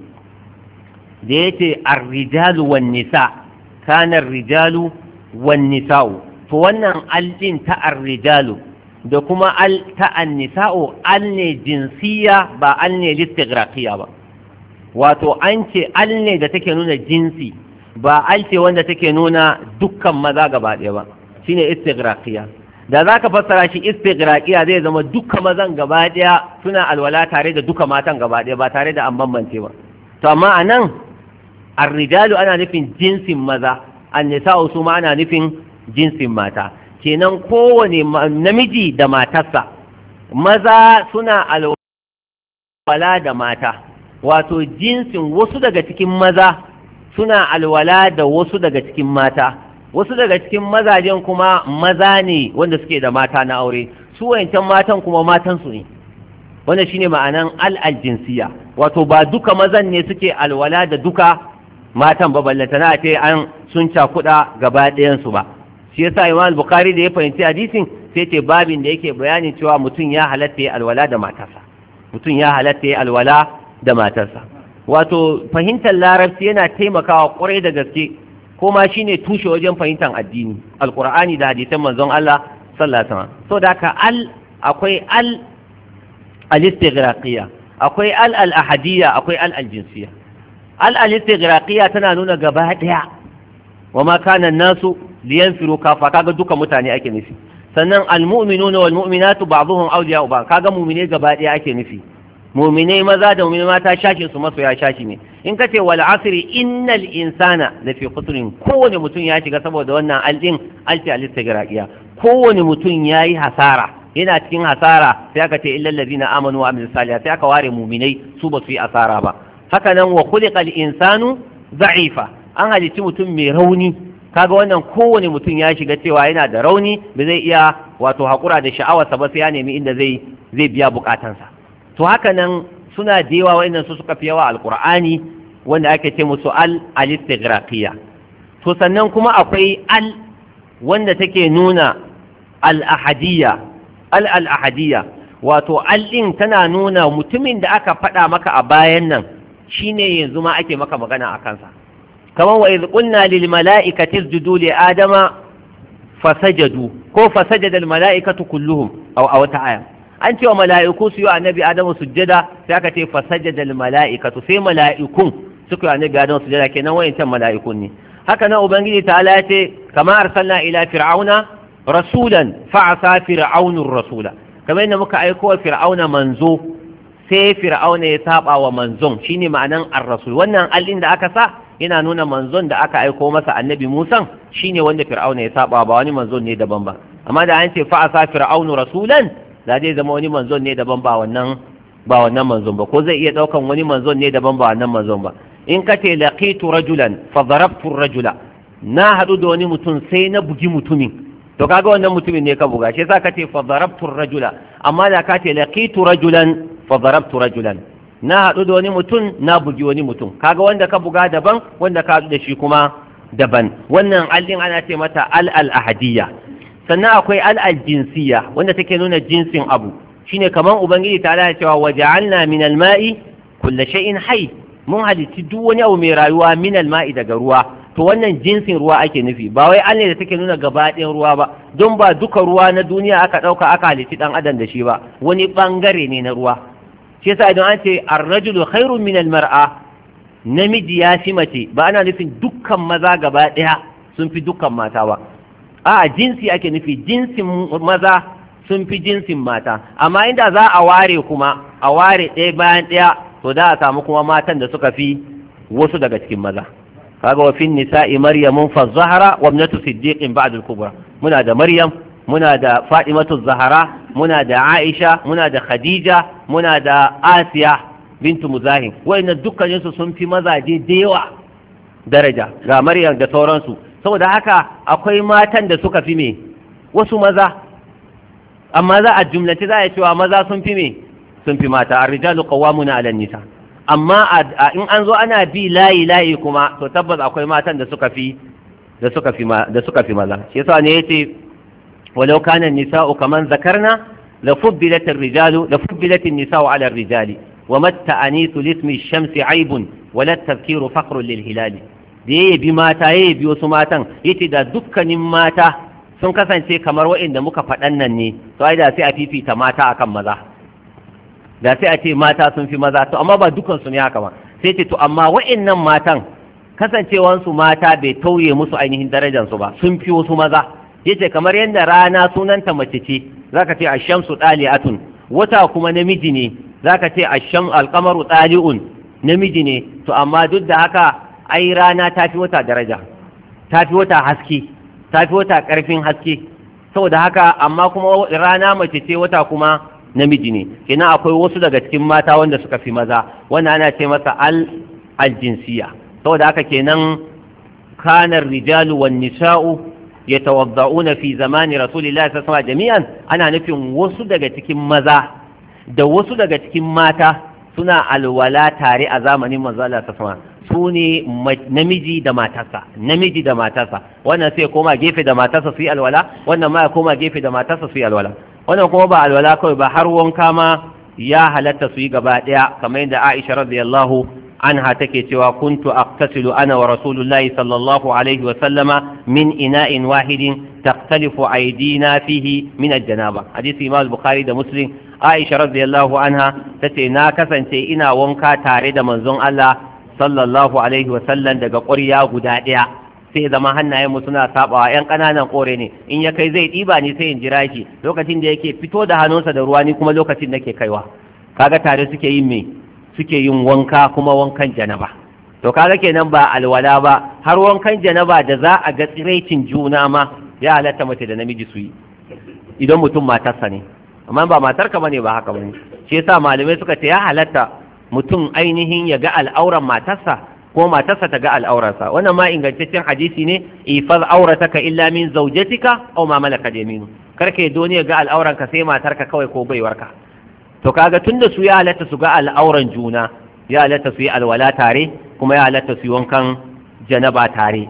da ya ce arrijalu wan nisa kana rijalu wan nisa'u to wannan aldin ta arrijalu da kuma al ta annisa'u al ne jinsiya ba al ne listigraqiya ba wato an ce al ne da take nuna jinsi ba al ce wanda take nuna dukkan maza gaba ɗaya ba shine istigraqiya da za ka fassara shi istigraqiya zai zama duka mazan gaba ɗaya suna alwala tare da duka matan gaba ɗaya ba tare da an bambance ba to amma a nan arrijalu ana nufin jinsin maza annisa'u su ma ana nufin jinsin mata kenan kowane namiji da matarsa maza suna alwala da mata wato jinsin wasu daga cikin maza suna alwala da wasu daga cikin mata wasu daga cikin mazajen kuma maza ne wanda suke da mata na aure su wayancan matan kuma matansu ne wanda shine ma'anan al'aljinsiya wato ba duka mazan ne suke alwala da duka matan ba ballantana ce an sun cakuɗa gaba ɗayansu ba shi yasa imam bukhari da ya fahimci hadisin sai ce babin da yake bayanin cewa mutum ya halatta ya alwala da matarsa mutum ya halatta ya alwala da matarsa wato fahimtar larabci yana taimakawa kwarai da gaske ko ma shine tushe wajen fahimtar addini alqur'ani da hadisan manzon Allah sallallahu alaihi wasallam so da ka al akwai al al-istighraqiyya akwai al al-ahadiyya akwai al al-jinsiyya al al-istighraqiyya tana nuna gaba daya wa ma kana nasu liyanfiru kafa kaga duka mutane ake nufi sannan almu'minuna wal mu'minatu ba'dhum awliya'u ba'd kaga mu'mine gaba daya ake nufi mu'mine maza da mu'mine mata shashi su masoya shashi ne in kace wal asri innal insana lafi khusrin kowane mutum ya shiga saboda wannan aldin alti alistigraqiya kowane mutum yayi hasara yana cikin hasara sai aka ce illal ladina amanu wa amilus salihati sai aka ware mu'minai su ba su yi asara ba haka nan wa khuliqal insanu za'ifa an halicci mutum mai rauni kaga wannan kowane mutum ya shiga cewa yana da rauni ba zai iya wato haƙura da sha'awarsa ba sai ya nemi inda zai zai biya bukatansa to haka nan suna da yawa wa'annan su suka fi yawa alqur'ani wanda ake ce musu al alistighraqiya to sannan kuma akwai al wanda take nuna al ahadiyya al al ahadiyya wato al din tana nuna mutumin da aka faɗa maka a bayan nan shine yanzu ma ake maka magana a kansa kamar wa idh qulna lil mala'ikati isjudu li adama fasajadu ko fasajada al mala'ikatu kulluhum aw aw ta'ala an ce wa mala'iku su yi annabi adamu sujjada sai aka ce fasajada al mala'ikatu sai mala'ikun suka yi annabi adamu sujjada kenan wayancan mala'ikun ne haka nan ubangiji ta ya ce kama arsalna ila fir'auna rasulan fa'asa fir'aunur rasula kamar yadda muka aiko wa fir'auna manzo sai fir'auna ya saba wa manzon shine ma'anan ar-rasul wannan allin da aka sa yana nuna manzon da aka aiko masa annabi Musa shine wanda fir'auna ya saba ba wani manzon ne daban ba amma da an ce fa'asa fir'aunu rasulan da zai zama wani manzon ne daban ba wannan ba wannan manzon ba ko zai iya daukan wani manzon ne daban ba wannan manzon ba in ka ce laqitu rajulan fa darabtu rajula na hadu da wani mutum sai na bugi mutumin to kaga wannan mutumin ne ka buga shi yasa ka ce fa darabtu rajula amma da ka ce laqitu rajulan fa darabtu rajulan na hadu da wani mutum na bugi wani mutum kaga wanda ka buga daban wanda ka hadu da shi kuma daban wannan allin ana ce mata al al ahadiyya sannan akwai al al jinsiyya wanda take nuna jinsin abu shine kaman ubangiji ta ala cewa waja'alna min al ma'i kulli shay'in hayy mun halitti duk wani abu mai rayuwa min al ma'i daga ruwa to wannan jinsin ruwa ake nufi ba wai an ne da take nuna gaba ɗayan ruwa ba don ba duka ruwa na duniya aka ɗauka aka halitti ɗan adam da shi ba wani ɓangare ne na ruwa shi yasa idan an ce ar-rajulu khairun min al-mar'a namiji ya fi mace ba ana nufin dukkan maza gaba ɗaya sun fi dukkan mata ba a jinsi ake nufi jinsin maza sun fi jinsin mata amma inda za a ware kuma a ware ɗaya bayan ɗaya to da a samu kuma matan da suka fi wasu daga cikin maza kaga wa fin nisa'i maryamun fa zahara wa ibnatu siddiqin ba'd al-kubra muna da maryam muna da fatimatu zahara muna da aisha muna da khadija muna da asiya bintu muzahim wayannan dukkanin su sun fi mazaje da yawa daraja ga maryam da sauransu saboda haka akwai matan da suka fi me wasu maza amma za a jumlace za a cewa maza sun fi me sun fi mata ar-rijalu qawwamuna 'ala nisa amma in an zo ana bi layi layi kuma to tabbas akwai matan da suka fi da suka fi da suka fi maza shi yasa ne yace walau kana nisa'u kaman zakarna la fubbilat ar-rijalu la fubbilat an-nisa'u 'ala ar-rijali wa matta anisu lismi ash-shamsi 'aibun wa la tadhkiru faqrun lil hilali da yayi bi mata yayi bi wasu matan yace da dukkanin mata sun kasance kamar waɗanda muka faɗan nan ne to ai da sai a fifita mata akan maza da sai a ce mata sun fi maza to amma ba dukansu ne haka ba sai ce to amma wa'annan matan kasancewansu mata bai tauye musu ainihin darajansu ba sun fi wasu maza yace kamar yadda rana sunanta mace ce zaka ce ashamsu dali'atun wata kuma namiji ne zaka ce asham alqamaru dali'un namiji ne to amma duk da haka ai rana ta fi wata daraja ta fi wata haske ta fi wata karfin haske saboda haka amma kuma rana mace ce wata kuma namiji ne kenan akwai wasu daga cikin mata wanda suka fi maza wanda ana ce masa al aljinsiya saboda haka kenan kanar rijalu wan nisa'u yatawadda'una fi zamani rasulillahi sallallahu alaihi jami'an ana nufin wasu daga cikin maza da wasu daga cikin mata suna alwala tare a zamanin manzo Allah sallallahu su ne namiji da matarsa namiji da matarsa wannan sai koma gefe da matarsa su yi alwala wannan ma ya koma gefe da matarsa su yi alwala wannan kuma ba alwala kawai ba har wanka ma ya halatta su yi gaba ɗaya kamar yadda Aisha radiyallahu anha take cewa kuntu aqtasilu ana wa rasulullahi sallallahu alaihi wa sallama min ina'in wahidin taqtalifu aydina fihi min al-janaba hadisi Imam Bukhari da Muslim Aisha radiyallahu anha tace na kasance ina wanka tare da manzon Allah sallallahu alaihi wa sallam daga ƙwarya guda ɗaya sai zama hannayenmu suna sabawa yan ƙananan kore ne in ya kai zai ɗiba ni sai in jira shi lokacin da yake fito da hannunsa da ruwa ni kuma lokacin nake kaiwa kaga tare suke yin me suke yin wanka kuma wankan janaba to kaga kenan ba alwala ba har wankan janaba da za a ga tsiraicin juna ma ya halatta mace da namiji su yi idan mutum matarsa ne amma ba matarka bane ba haka bane shi yasa malamai suka ce ya halatta mutum ainihin ya ga al'auran matarsa ko matarsa ta ga al'aurarsa wannan ma ingantaccen hadisi ne ifaz aurataka illa min zawjatika aw ma malakat yaminu karka doni ya ga al'auranka sai matarka kawai ko baiwarka to kaga tunda su ya halatta su ga al'auran juna ya halatta su yi alwala tare kuma ya halatta su yi wankan janaba tare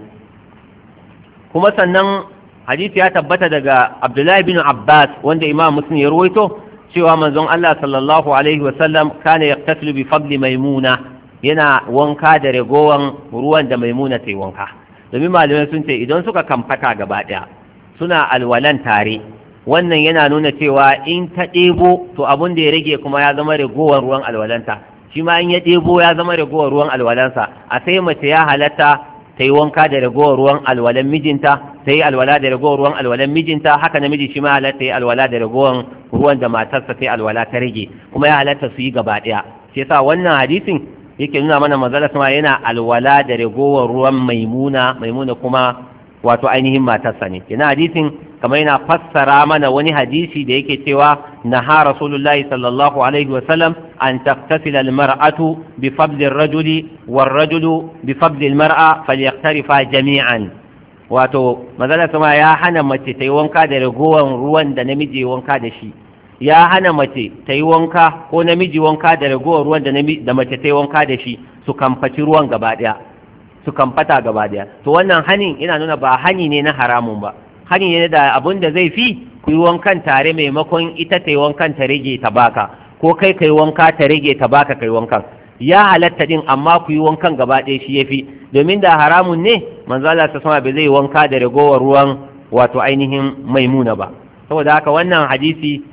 kuma sannan hadisi ya tabbata daga Abdullahi bin Abbas wanda Imam Muslim ya ruwaito cewa manzon Allah sallallahu alaihi wasallam kana yaqtasilu bi fadli maimuna yana wanka da ragowan ruwan da maimuna ta yi wanka domin malamai sun ce idan suka kamfata gaba ɗaya suna alwalan tare wannan yana nuna cewa in ta ɗebo to abin da ya rage kuma ya zama ragowar ruwan alwalanta shi ma in ya ɗebo ya zama ragowar ruwan alwalansa a sai mace ya halatta ta yi wanka da ragowar ruwan alwalan mijinta ta yi alwala da ragowar ruwan alwalan mijinta haka namiji shi ma halatta ya alwala da ragowar ruwan da matarsa ta yi alwala ta rage kuma ya halatta su yi gaba ɗaya shi yasa wannan hadisin yake nuna mana manzala sama yana alwala da ragowar ruwan maimuna maimuna kuma wato ainihin matarsa ne yana hadisin kamar yana fassara mana wani hadisi da yake cewa naha rasulullahi sallallahu alaihi wasallam an taktasila almar'atu bi fadli ar-rajuli war-rajulu bi fadli al-mar'a falyaktarifa jami'an wato manzala sama ya hana mace ta yi wanka da ragowar ruwan da namiji wanka da shi ya hana mace ta yi wanka ko namiji wanka da ragowar ruwan da mace ta yi wanka da shi su kamfaci ruwan gaba ɗaya su kamfata gaba ɗaya to wannan hanin ina nuna ba hani ne na haramun ba hani ne da abun da zai fi ku yi wankan tare maimakon ita ta yi wankan ta rage ta baka ko kai ka yi wanka ta rage ta baka kai wankan ya halatta din amma ku yi wankan gaba ɗaya shi ya fi domin da haramun ne manzo Allah ta sama bai zai wanka da ragowar ruwan wato ainihin maimuna ba saboda haka wannan hadisi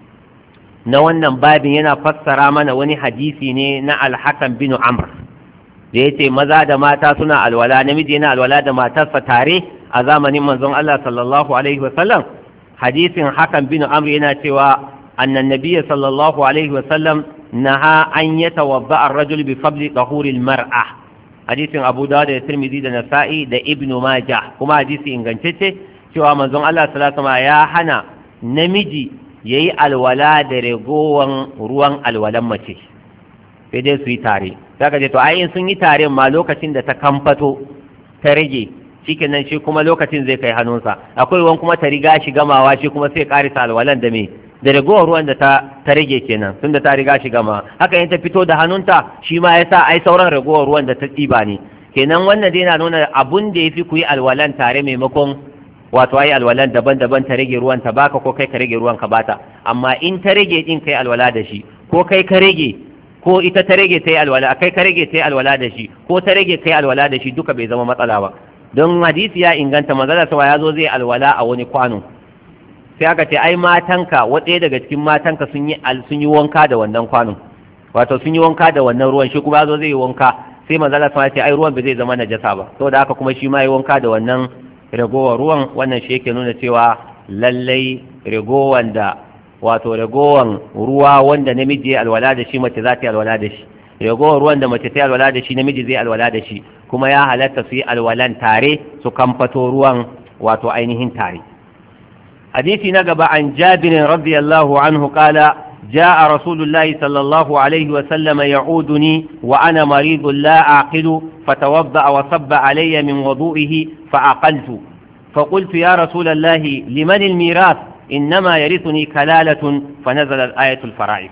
na wannan babin yana fassara mana wani hadisi ne na alhakan bin amr da ya ce maza da mata suna alwala namiji yana alwala da matarsa tare a zamanin manzon Allah sallallahu alaihi wasallam hadisin hakan bin amr yana cewa annan nabiyya sallallahu alaihi wasallam naha an yatawadda ar-rajul bi fadli tahuri al-mar'a hadisin Abu Dawud da Tirmidhi da Nasa'i da Ibn Majah kuma hadisi ingantacce cewa manzon Allah sallallahu alaihi wasallam ya hana namiji ya yi alwala da ragowan ruwan alwalan mace sai dai su yi tare za ka ce to ayin sun yi tare ma lokacin da ta kamfato ta rage cikin nan shi kuma lokacin zai kai hannunsa akwai wani kuma ta riga shi gamawa shi kuma sai karisa alwalan da me da ragowar ruwan da ta ta rage kenan tun da ta riga shi gama haka in ta fito da hannunta shi ma ya sa ai sauran ragowar ruwan da ta ɗiba ne kenan wannan dai na nuna abun da ya fi ku yi alwalan tare maimakon wato ai alwalan daban-daban ta rage ruwan ta baka ko kai ka rage ruwan ka bata amma in ta rage din kai alwala da shi ko kai ka rage ko ita ta rage ta yi alwala kai ka rage ta yi alwala da shi ko ta rage kai alwala da shi duka bai zama matsala ba don hadisi ya inganta manzala sawa ya zo zai alwala a wani kwano sai aka ce ai matanka wata daga cikin matanka sun yi sun yi wanka da wannan kwanon wato sun yi wanka da wannan ruwan shi kuma ya zo zai yi wanka sai manzala sawa ya ce ai ruwan bai zai zama najasa ba saboda haka kuma shi ma yi wanka da wannan ragowar ruwan wannan shi yake nuna cewa lallai ragowan da wato ragowan ruwa wanda namiji ya alwala da shi mace za ta yi alwala da shi ragowar ruwan da mace ta yi alwala da shi namiji zai alwala da shi kuma ya halatta su yi alwalan tare su kamfato ruwan wato ainihin tare hadisi na gaba an jabirin radiyallahu anhu kala جاء رسول الله صلى الله عليه وسلم يعودني وأنا مريض لا أعقل فتوضأ وصب علي من وضوئه فعقلت فقلت يا رسول الله لمن الميراث إنما يرثني كلالة فنزل الآية الفرائض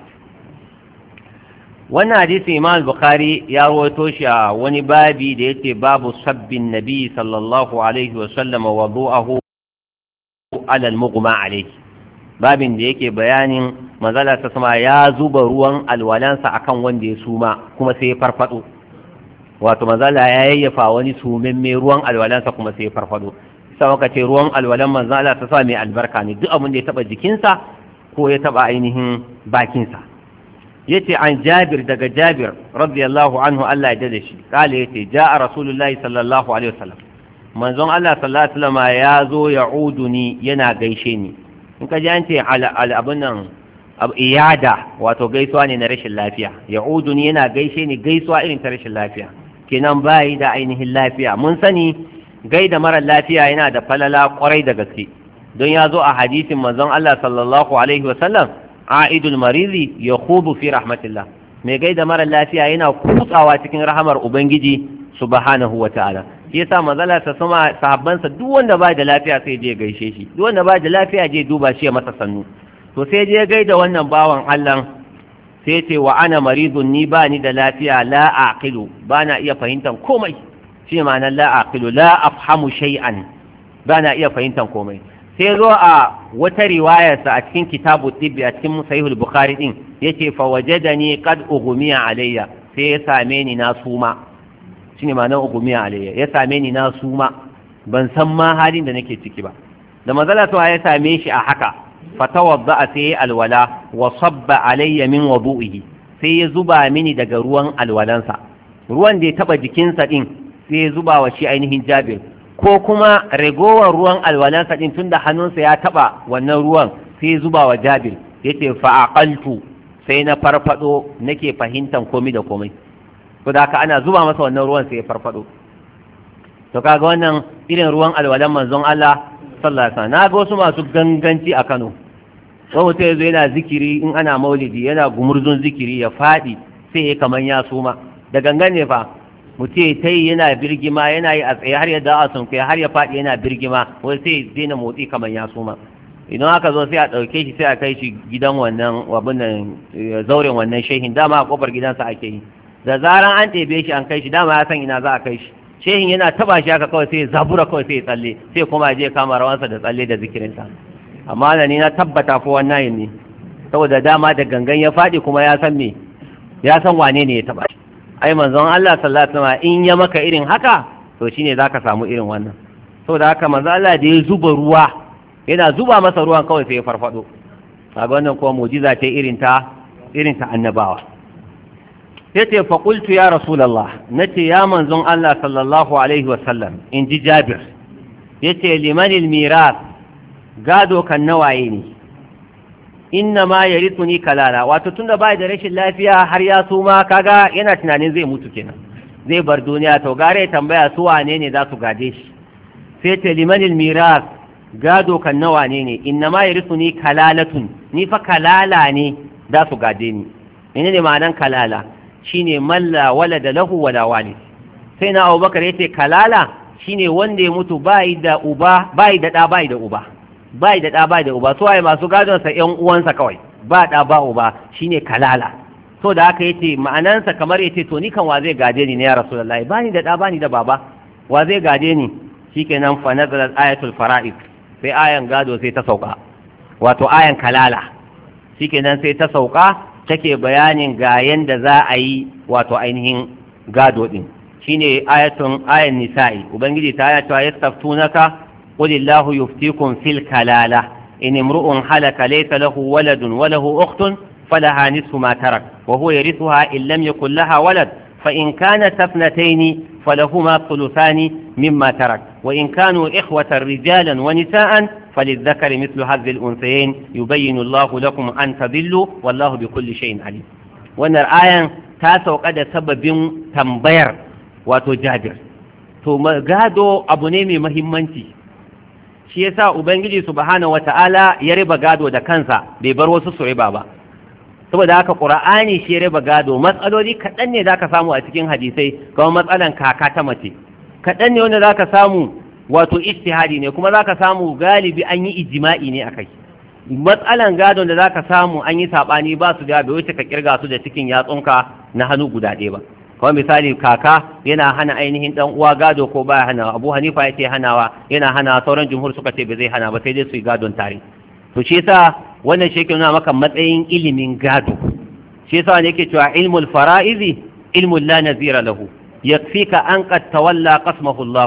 wannan hadisi imam bukhari ya rawaito shi a wani babi da yake babu sabbin nabi sallallahu alaihi wa sallama wa du'ahu ala al-mughma alayhi babin da yake bayanin manzala ta sama ya zuba ruwan alwalansa akan wanda ya suma kuma sai ya farfado wato manzala ya yayyafa wani sumen mai ruwan alwalansa kuma sai ya farfado sai muka ce ruwan alwalan manzala ta sama mai albarka ne duk abin da ya taba jikinsa ko ya taba ainihin bakinsa yace an jabir daga jabir radiyallahu anhu Allah ya dade shi kale yace ja'a rasulullahi sallallahu alaihi wasallam manzon Allah sallallahu alaihi wasallam ya zo ya'uduni yana gaishe ni in ka ji an ce abin nan iyada wato gaisuwa ne na rashin lafiya ya'uduni yana gaishe ni gaisuwa irin ta rashin lafiya kenan bayi da ainihin lafiya mun sani gaida mara lafiya yana da falala kwarai da gaske don ya zo a hadisin manzon Allah sallallahu alaihi wasallam a'idul marizi ya khudu fi rahmatillah mai gaida mara lafiya yana kutsawa cikin rahamar ubangiji subhanahu wa ta'ala shi yasa manzala ta sama sahabbansa duk wanda ba da lafiya sai je gaishe shi duk wanda ba da lafiya je duba shi ya masa sannu to sai je gaida wannan bawan Allah sai ce wa ana maridun ni ba ni da lafiya la aqilu ba na iya fahimtar komai shi ma'anar la aqilu la afhamu shay'an ba na iya fahimtar komai sai zo a wata riwayarsa a cikin kitabu tibbi a cikin sahihul bukhari din yace fa wajadani qad ughmiya alayya sai ya same ni na suma shine ma'anar ugumiya alayya ya same ni na suma ban san ma halin da nake ciki ba da manzala to ya same shi a haka fatawadda sai alwala wa sabba alayya min wudu'ihi sai ya zuba mini daga ruwan alwalansa ruwan da ya taba jikinsa din sai ya zuba wa shi ainihin jabir ko kuma ragowar ruwan alwalansa din tunda hannunsa ya taba wannan ruwan sai ya zuba wa jabir yace fa aqaltu sai na farfado nake fahimtan komai da komai ko da haka ana zuba masa wannan ruwan sai ya farfado to kaga wannan irin ruwan alwalan manzon Allah sallallahu alaihi wasallam na ga wasu masu ganganci a Kano wani mutum yazo yana zikiri in ana maulidi yana gumurzun zikiri ya fadi sai ya kaman ya suma da gangan ne fa mutum ta yi yana birgima yana yi a tsaye har ya da'a sun kai har ya fadi yana birgima wai sai daina motsi kaman ya suma idan aka zo sai a ɗauke shi sai a kai shi gidan wannan wabin nan zauren wannan shehin dama a kofar gidansa ake yi da zaran an ɗebe shi an kai shi dama ya san ina za a kai shi shehin yana taba shi haka kawai sai ya zabura kawai sai ya tsalle sai kuma je kama rawansa da tsalle da zikirinsa amma da ni na tabbata ko wannan ne saboda dama da gangan ya faɗi kuma ya san me ya san wane ne ya taba shi ai manzon Allah sallallahu alaihi wasallam in ya maka irin haka to shine zaka samu irin wannan saboda haka manzon Allah da ya zuba ruwa yana zuba masa ruwan kawai sai ya farfado kaga wannan kuma mu'jiza ce irin ta irin ta annabawa yace fa qultu ya rasulullah nace ya manzon Allah sallallahu alaihi wasallam in ji Jabir yace limanil miras gado kan nawaye ne inna ma yarithuni kalala wato tunda bai da rashin lafiya har ya suma kaga yana tunanin zai mutu kenan zai bar duniya to gare tambaya su wane ne za su gade shi sai ce limanil miras gado kan nawa ne ne inna ma yarithuni kalalatun ni fa kalala ne za su gade ni menene ma'anan kalala shine malla walada lahu wala walid sai na Abubakar yace kalala shine wanda ya mutu bai da uba bai da da bai da uba bai da da bai da uba so ai masu gadon sa ƴan uwansa kawai ba da ba uba shine kalala so da haka yace ma'anansa kamar yace to ni kan wa zai gade ni ne ya rasulullahi bani da da bani da baba wa zai gade ni shikenan fa nazalat ayatul fara'id sai ayan gado sai ta sauka wato ayan kalala shikenan sai ta sauka take bayanin ga yanda za a yi wato ainihin gado din shine ayatun ayan nisa'i ubangiji ta ya cewa yastaftunaka qul illahu yuftikum fil kalala in imru'un halaka laysa lahu waladun wa lahu ukhtun falaha nisfu ma tarak wa huwa yarithuha in lam yakul laha walad fa in kanat ithnatayn falahuma thuluthani mimma tarak wa in kanu ikhwatan rijalan wa nisaan فللذكر مثل هذه الأنثيين يبين الله لكم أن تضلوا والله بكل شيء عليم wannan ayan ta sauka da sababin tambayar wato jabir to gado abu ne mai mahimmanci shi yasa ubangiji subhanahu wata'ala ya riba gado da kansa bai bar wasu su riba ba saboda haka qur'ani shi ya riba gado matsaloli kaɗan ne zaka samu a cikin hadisai kamar matsalan kaka ta mace kaɗan ne wanda zaka samu wato ijtihadi ne kuma zaka samu galibi an yi ijma'i ne akai matsalan gadon da zaka samu an yi sabani ba su da bai wuce ka kirga su da cikin yatsunka na hannu guda ɗaya ba kamar misali kaka yana hana ainihin dan uwa gado ko baya hanawa abu hanifa ya ce hanawa yana hana sauran jumhur suka ce bai zai hana ba sai dai su yi gadon tare to shi yasa wannan shi yake nuna maka matsayin ilimin gado shi yasa ne yake cewa ilmul fara'izi ilmul la nazira lahu yakfika an qad tawalla qasmahu Allah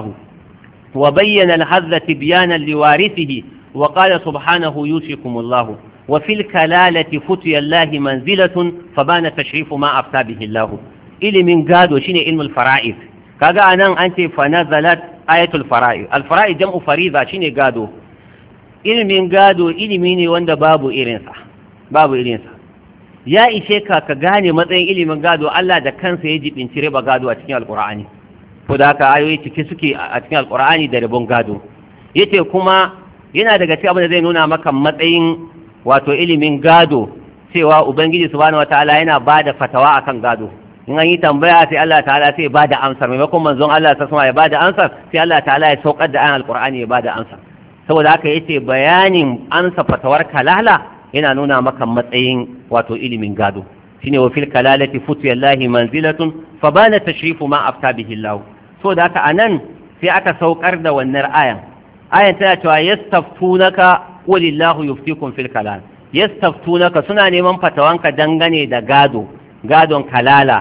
wa bayyana al-hadha tibyanan liwarithihi wa qala subhanahu yusikum Allah wa fil kalalati futiya Allah manzilatun fabana tashrifu ma afta bihi Allah ilimin gado shine ilmul fara'iz kaga anan an ce fa nazalat ayatul fara'iz al fara'iz jam'u fariza shine gado ilimin gado ilimi ne wanda babu irinsa babu irinsa ya ishe ka ka gane matsayin ilimin gado Allah da kansa ya jibinci riba gado a cikin alkur'ani ko da haka ayoyi cike suke a cikin alkur'ani da ribon gado yace kuma yana daga cikin abin da zai nuna maka matsayin wato ilimin gado cewa ubangiji subhanahu wataala yana bada fatawa akan gado in an yi tambaya sai Allah ta'ala sai ba da amsar maimakon manzon Allah ta sama ya ba da amsar sai Allah ta'ala ya saukar da ayan alqur'ani ya ba da amsar saboda haka yace bayanin amsa fatawar kalala yana nuna maka matsayin wato ilimin gado shine wa fil kalalati futiyallahi manzilatun fa bana tashrifu ma afta bihi Allah saboda haka anan sai aka saukar da wannan ayan ayan tana cewa yastaftunaka qulillahu yuftikum fil kalal yastaftunaka suna neman fatawanka dangane da gado gadon kalala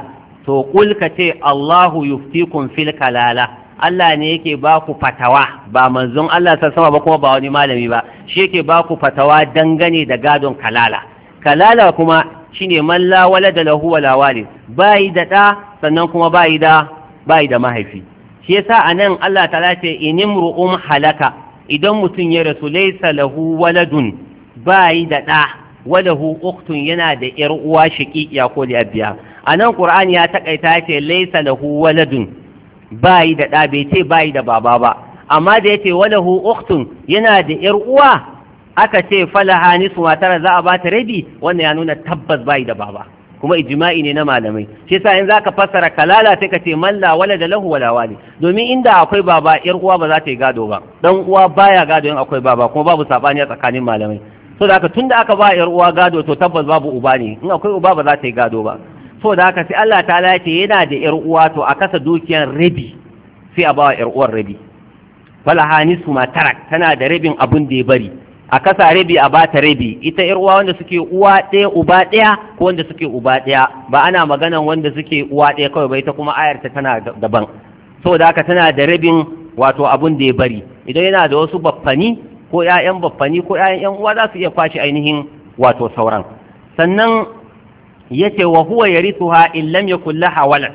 to kul ka ce Allahu yuftikum fil kalala Allah ne yake ba ku fatawa ba manzon Allah ta sama ba kuma ba wani malami ba shi yake ba ku fatawa dangane da gadon kalala kalala kuma shine man la walada lahu wala walid bai da da sannan kuma bai da bai da mahaifi shi yasa anan Allah ta ce inimru'um halaka idan mutum ya rasu laysa lahu waladun bai da da walahu uktun yana da yar uwa shaqiqiya ko da biya anan qur'ani ya takaita ce laysa lahu waladun bai da da bai ce bai da baba ba amma da yace walahu uktun yana da yar uwa aka ce falaha nisu matar za a bata rabi wannan ya nuna tabbas bai da baba kuma ijma'i ne na malamai shi yasa in zaka fassara kalala sai ka ce man la walada lahu wala wali domin inda akwai baba yar uwa ba za ta yi gado ba dan uwa baya gado in akwai baba kuma babu sabani a tsakanin malamai so da haka tunda aka ba yar uwa gado to tabbas babu uba ne in akwai uba ba za ta yi gado ba so da haka sai Allah ta'ala ya ce yana da yar uwa to a kasa dukiyar rabi sai a ba yar uwar rabi falaha nisu ma tarak tana da rabin abun da ya bari a kasa rabi a bata rabi ita yar uwa wanda suke uwa ɗaya uba ɗaya ko wanda suke uba ɗaya ba ana maganan wanda suke uwa ɗaya kawai ba ita kuma ayar ta tana daban saboda haka tana da rabin wato abun da ya bari idan yana da wasu baffani ko ƴaƴan baffani ko ƴaƴan ƴan uwa za su iya kwashe ainihin wato sauran sannan yace wa huwa yarithuha in lam yakul laha walad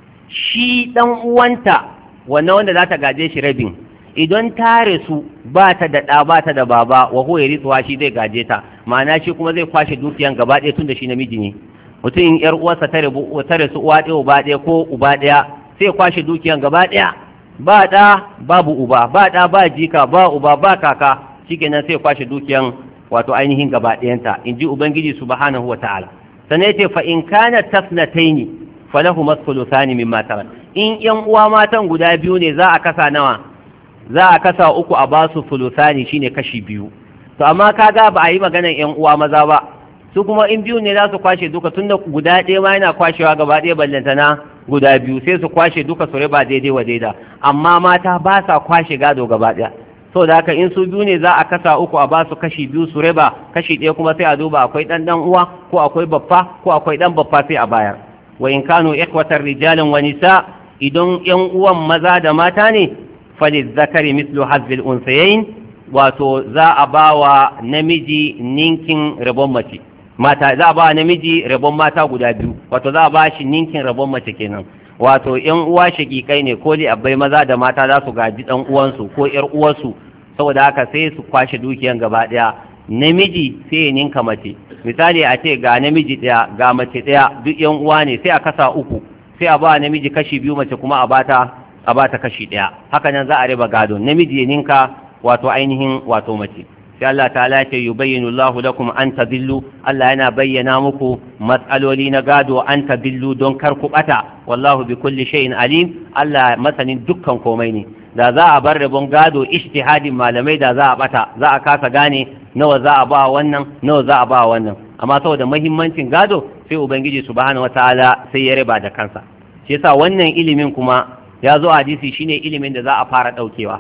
shi dan uwanta wannan wanda za ta gaje shi rabin idan ta rasu ba ta da ɗa ba ta da baba wa huwa yarithuha shi zai gaje ta ma'ana shi kuma zai kwashe dukiyan gaba ɗaya tun da shi namiji ne mutum in yar uwarsa ta rabu ta rasu uwa ɗaya uba ɗaya ko uba ɗaya sai kwashe dukiyan gaba ɗaya ba ɗa babu uba ba ɗa ba jika ba uba ba kaka shikenan sai kwashe dukiyan wato ainihin gaba ɗayanta in ji ubangiji subhanahu wa ta'ala sannan yace fa in kana tasnataini falahu masuluthani mimma tarak in yan uwa matan guda biyu ne za a kasa nawa za a kasa uku a basu fulusani shine kashi biyu to amma kaga ba a yi maganan yan uwa maza ba su kuma in biyu ne za su kwashe duka tunda guda ɗaya ma yana kwashewa gaba ɗaya ballantana guda biyu sai su kwashe duka su riba daidai wa daida amma mata ba sa kwashe gado gaba ɗaya so da haka in su biyu ne za a kasa uku a basu kashi biyu su riba kashi ɗaya kuma sai a duba akwai ɗan ɗan uwa ko akwai baffa ko akwai ɗan baffa sai a bayar wa in kanu ikwatar rijalin wa nisa idan yan uwan maza da mata ne falizzakari mislu hazbil unsayayin wato za a ba wa namiji ninkin rabon mace mata za a ba wa namiji rabon mata guda biyu wato za a ba shi ninkin rabon mace kenan wato yan uwa shakikai ne ko li abbai maza da mata za su gaji dan uwansu ko yar uwarsu saboda haka sai su kwashe dukiyan gaba daya namiji sai ya ninka mace misali a ce ga namiji daya ga mace daya duk yan uwa ne sai a kasa uku sai a ba namiji kashi biyu mace kuma a bata a bata kashi daya haka nan za a riba gado namiji ya ninka wato ainihin wato mace sai Allah ta'ala ce yubayyinu Allahu lakum an tadillu Allah yana bayyana muku matsaloli na gado an tadillu don kar ku bata wallahu bi kulli shay'in alim Allah masanin dukkan komai ne da za a bar rabon gado ijtihadin malamai da za a bata za a kasa gane nawa za a ba wannan nawa za a ba wannan amma saboda muhimmancin gado sai ubangiji subhanahu wataala sai ya riba da kansa shi yasa wannan ilimin kuma ya zo hadisi shine ilimin da za a fara daukewa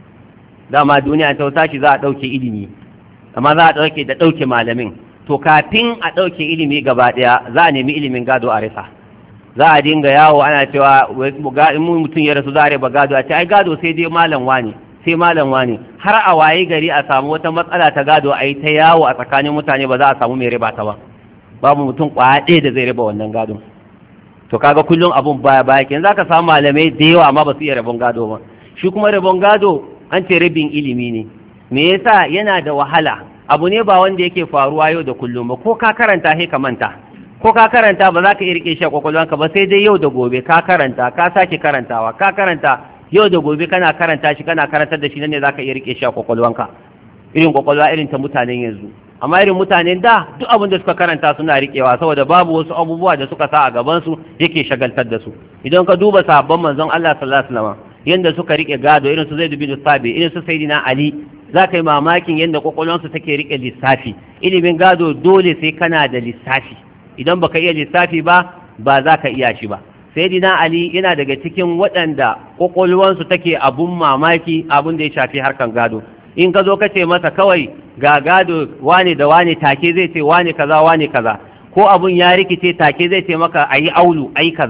dama duniya ta tashi za a ɗauke ilimi amma za a ɗauke da ɗauke malamin to kafin a ɗauke ilimi gaba ɗaya za a nemi ilimin gado a rasa za a dinga yawo ana cewa in mutum ya rasu za a riba gado a ce ai gado sai dai malam wani sai malam wani har a waye gari a samu wata matsala ta gado a yi ta yawo a tsakanin mutane ba za a samu mai riba ta ba babu mutum kwaya ɗaya da zai riba wannan gadon to kaga kullum abun baya baya kenan za ka samu malamai da yawa amma ba su iya rabon gado ba shi kuma rabon gado an ce rabin ilimi ne me yasa yana da wahala abu ne ba wanda yake faruwa yau da kullum ba ko ka karanta sai ka manta ko ka karanta ba za ka iya rike shi a kwakwalwanka ba sai dai yau da gobe ka karanta ka sake karantawa ka karanta yau da gobe kana karanta shi kana karantar da shi nan ne za ka iya rike shi a kwakwalwanka irin kwakwalwa irin ta mutanen yanzu amma irin mutanen da duk abin da suka karanta suna rikewa saboda babu wasu abubuwa da suka sa a gaban su yake shagaltar da su idan ka duba sahabban manzon Allah sallallahu alaihi wasallam yanda suka rike gado irin su Zaid bin Sabi irin su Sayyidina Ali za ka yi mamakin yadda kwakwalwansu take rike lissafi ilimin gado dole sai kana da lissafi idan baka iya lissafi ba ba za ka iya shi ba Sayyidina Ali yana daga cikin waɗanda kwakwalwansu take abun mamaki abun da ya shafi harkan gado in ka zo ka ce masa kawai ga gado wane da wane take zai ce wane kaza wane kaza ko abun ya rikice take zai ce maka ayi aulu ayi kaza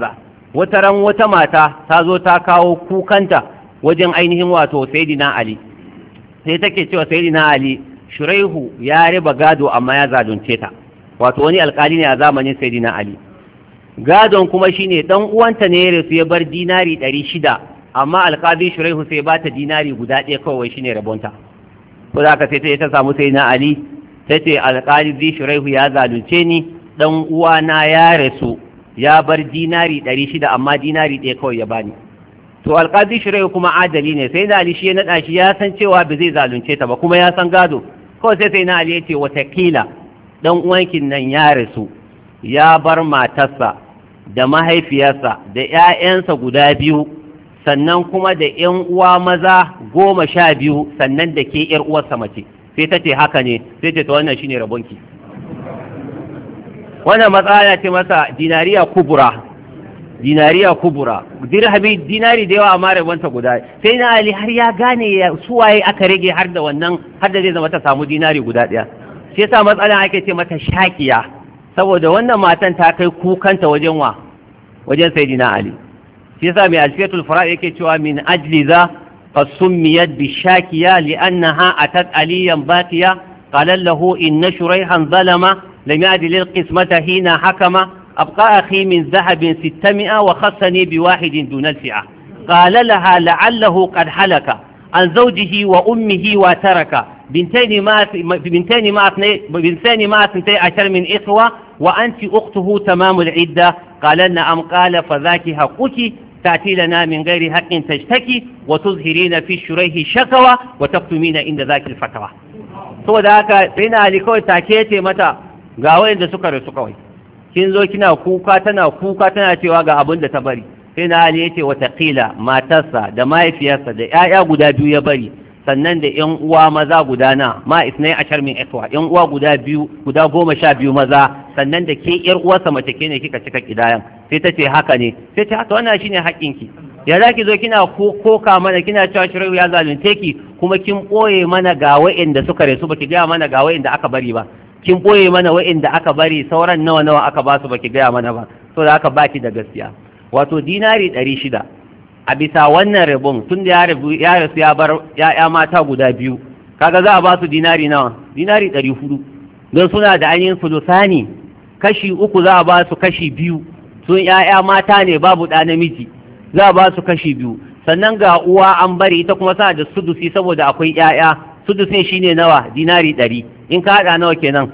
wata ran wata mata ta zo ta kawo kukanta wajen ainihin wato sayyidina ali sai take cewa sayyidina ali shuraihu ya riba gado amma ya zalunce ta wato wani alkali ne a zamanin sayyidina ali gadon kuma shine dan uwanta ne ya rasu ya bar dinari ɗari shida amma alkali shuraihu sai ba ta dinari guda ɗaya kawai shine rabonta ko da aka sai ta ta samu sayyidina ali ta ce alkali shuraihu ya zalunce ni dan uwana ya rasu ya bar dinari ɗari shida amma dinari ɗaya kawai ya bani to alƙazi shirai kuma adali ne sai na ali shi ya naɗa shi ya san cewa ba zai zalunce ta ba kuma ya san gado kawai sai sai na ali ya ce watakila ɗan uwankin nan ya rasu ya bar matarsa da mahaifiyarsa da ‘ya'yansa guda biyu sannan kuma da ‘yan uwa maza goma sha biyu sannan da ke ‘yar uwarsa mace sai ta ce haka ne sai ce ta wannan shine rabonki wannan matsala ce masa dinariya kubura dinariya kubura dirhami dinari da yawa amma rabonta guda sai na ali har ya gane suwaye aka rage har da wannan har da zai zama ta samu dinari guda ɗaya shi yasa matsalan ake ce mata shakiya saboda wannan matan ta kai kukanta wajen wa wajen sayyidina ali shi yasa mai alfiyatul fara yake cewa min ajli za فسميت بالشاكية لأنها أتت عليا باكية قال له إن شريحا ظلم لم يعد للقسمة حين حكم أبقى أخي من ذهب ستمائة وخصني بواحد دون الفئة قال لها لعله قد حلك عن زوجه وأمه وترك بنتين ما بنتين ما بنتين ما اثنتي عشر من إخوة وأنت أخته تمام العدة قال نعم قال فذاك حقك تأتي لنا من غير حق تشتكي وتظهرين في الشريه شكوى وتكتمين عند ذاك الفتوى saboda haka sai na ali kawai take ce mata ga wayanda suka rasu kawai kin zo kina kuka tana kuka tana cewa ga abin da ta bari sai na ali yace watakila matarsa da mahaifiyarsa da 'ya'ya guda biyu ya bari sannan da yan uwa maza guda na ma isnai ashar min ikwa yan uwa guda biyu guda goma sha biyu maza sannan da ke yar uwarsa mace ke ne kika cika kidayan sai ta ce haka ne sai ta haka wannan shine haƙƙinki ya za ki zo kina koka mana kina cewa shirin ya zalunce ki kuma kin ɓoye mana ga wa'inda suka rasu baki gaya mana ga wa'inda aka bari ba kin ɓoye mana wa'inda aka bari sauran nawa nawa aka ba su baki gaya mana ba so da aka baki da gaskiya wato dinari ɗari shida a bisa wannan rabon tun da ya rasu ya bar ya'ya mata guda biyu kaga za a ba su dinari nawa dinari ɗari hudu don suna da ainihin sulusani kashi uku za a ba su kashi biyu sun ya'ya mata ne babu ɗa namiji za a ba su kashi biyu sannan ga uwa an bari ita kuma sa da sudusi saboda akwai ya'ya sudusin shine nawa dinari ɗari in ka haɗa nawa kenan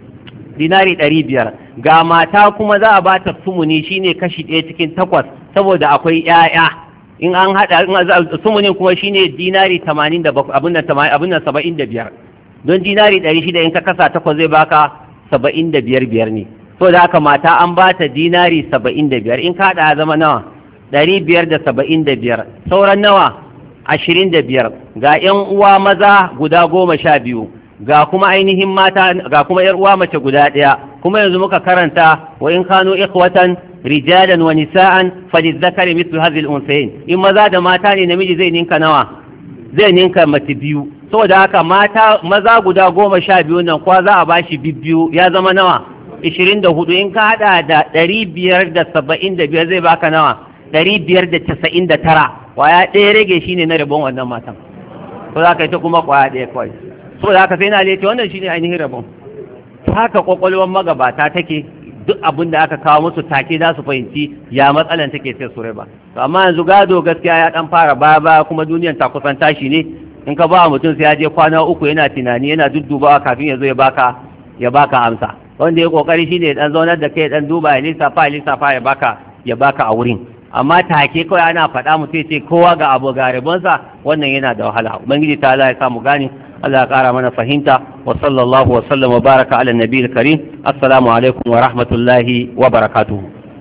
dinari ɗari biyar ga mata kuma za a ba ta sumuni shine kashi ɗaya cikin takwas saboda akwai ya'ya in an haɗa sumunin kuma shine dinari tamanin da abin nan saba'in da biyar don dinari ɗari shida in ka kasa takwas zai baka saba'in da biyar biyar ne so da haka mata an ba ta dinari saba'in da biyar in ka haɗa zama nawa ɗari biyar da saba'in da biyar sauran nawa ashirin da biyar ga ‘yan uwa maza guda goma sha biyu ga kuma ainihin mata ga kuma ‘yar uwa mace guda ɗaya kuma yanzu muka karanta wa in kanu ikhwatan rijalan wa nisa'an falizzakari mithlu hadhihi al-unsayin in maza da mata ne namiji zai ninka nawa zai ninka mace biyu saboda haka mata maza guda goma sha biyu nan kwa za a bashi bibbiyu ya zama nawa ishirin da hudu in ka hada da ɗari biyar da saba'in da biyar zai baka nawa ɗari biyar da casa'in da tara kwaya ɗaya rage shi ne na rabon wannan matan ko za ka yi ta kuma kwaya ɗaya kawai saboda haka sai na lece wannan shi ne ainihin rabon haka kwakwalwar magabata take duk abin da aka kawo musu take za su fahimci ya matsalan take sai su raba to amma yanzu gado gaskiya ya dan fara baya baya kuma duniyan ta kusan tashi ne in ka ba mutum sai ya je kwana uku yana tunani yana duddubawa kafin ya zo ya baka ya baka amsa wanda ya kokari shine ya dan zaunar da kai dan duba ya lissafa ya lissafa ya baka ya baka a wurin amma take kawai ana faɗa mutum ya ce kowa ga abu ga rabonsa wannan yana da wahala ubangiji ta Allah ya samu gani Allah ya ƙara mana fahimta wa sallallahu wa sallam wa baraka ala nabiyil karim assalamu alaikum wa rahmatullahi wa barakatuhu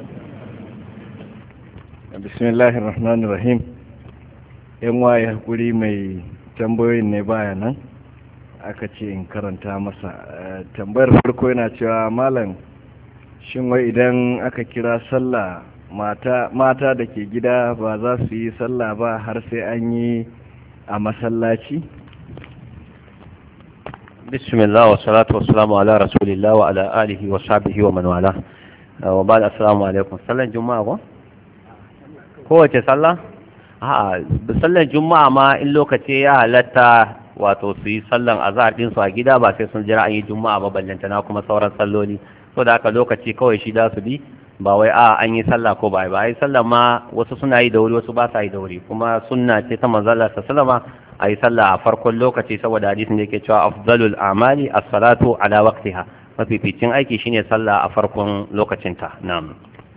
bismillahir rahmanir rahim yan waye hakuri mai tambayoyin ne baya nan aka ce in karanta masa tambayar farko yana cewa malam shin wai idan aka kira sallah mata mata da ke gida ba za su yi sallah ba har sai an yi a masallaci bismillah wa salatu wa salamu ala rasulillah wa ala alihi wa sahbihi wa man wala wa ba'da assalamu alaikum sallan juma'a ko kowace sallah a'a sallar juma'a ma in lokaci ya halatta wato su yi sallan azhar din su a gida ba sai sun jira an yi juma'a ba ballantana kuma sauran salloli so da haka lokaci kawai shi da su bi ba wai a an yi sallah ko ba ba ai sallah ma wasu suna yi da wuri wasu ba sa yi da wuri kuma sunna ce ta manzon Allah sallama a yi sallah a farkon lokaci saboda hadisin da yake cewa afdalul a'mali as-salatu ala waqtiha mafificin aiki shine sallah a farkon lokacinta na'am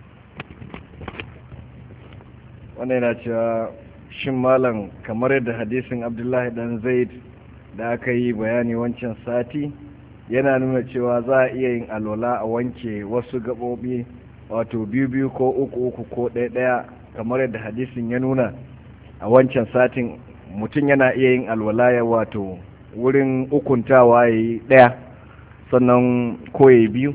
wannan yana cewa shin malam kamar yadda hadisin abdullahi dan zaid da aka yi bayani wancan sati yana nuna cewa za a iya yin alwala a wanke wasu gaɓoɓi wato biyu biyu ko uku uku ko ɗaya ɗaya kamar yadda hadisin ya nuna a wancan satin mutum yana iya yin alwala ya wato wurin ukuntawa ya yi ɗaya sannan ko ya yi biyu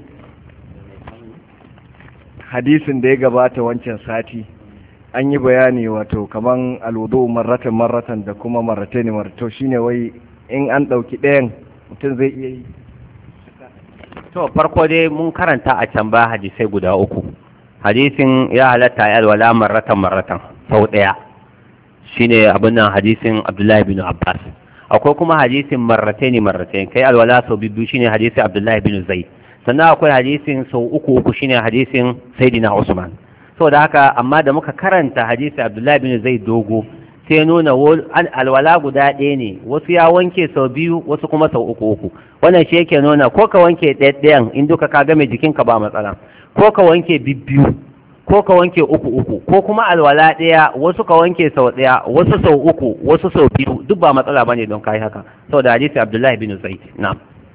hadisin da ya gabata wancan sati an yi bayani wato kaman alwudu marratan marratan da kuma marratani marrato shine wai in an ɗauki ɗayan mutum zai iya yi to farko dai mun karanta a can ba hadisai guda uku hadisin ya halatta ya alwala marratan marratan sau ɗaya shine abin nan hadisin abdullahi bin abbas akwai kuma hadisin marratani marratani kai alwala sau biyu shine hadisin abdullahi bin zaid sannan akwai hadisin sau uku uku shine hadisin sayyidina usman da haka amma da muka karanta hadisi abdullahi bin zai dogo sai nuna alwala guda ɗaya ne wasu ya wanke sau biyu wasu kuma sau uku uku wannan shi yake nuna ko ka wanke ɗayan in duka ka game jikinka ba matsala ko ka wanke bibbiyu ko ka wanke uku uku ko kuma alwala ɗaya wasu ka wanke sau ɗaya wasu sau uku wasu sau biyu duk ba matsala bane don kai haka saboda hadisi abdullahi bin zaid na'am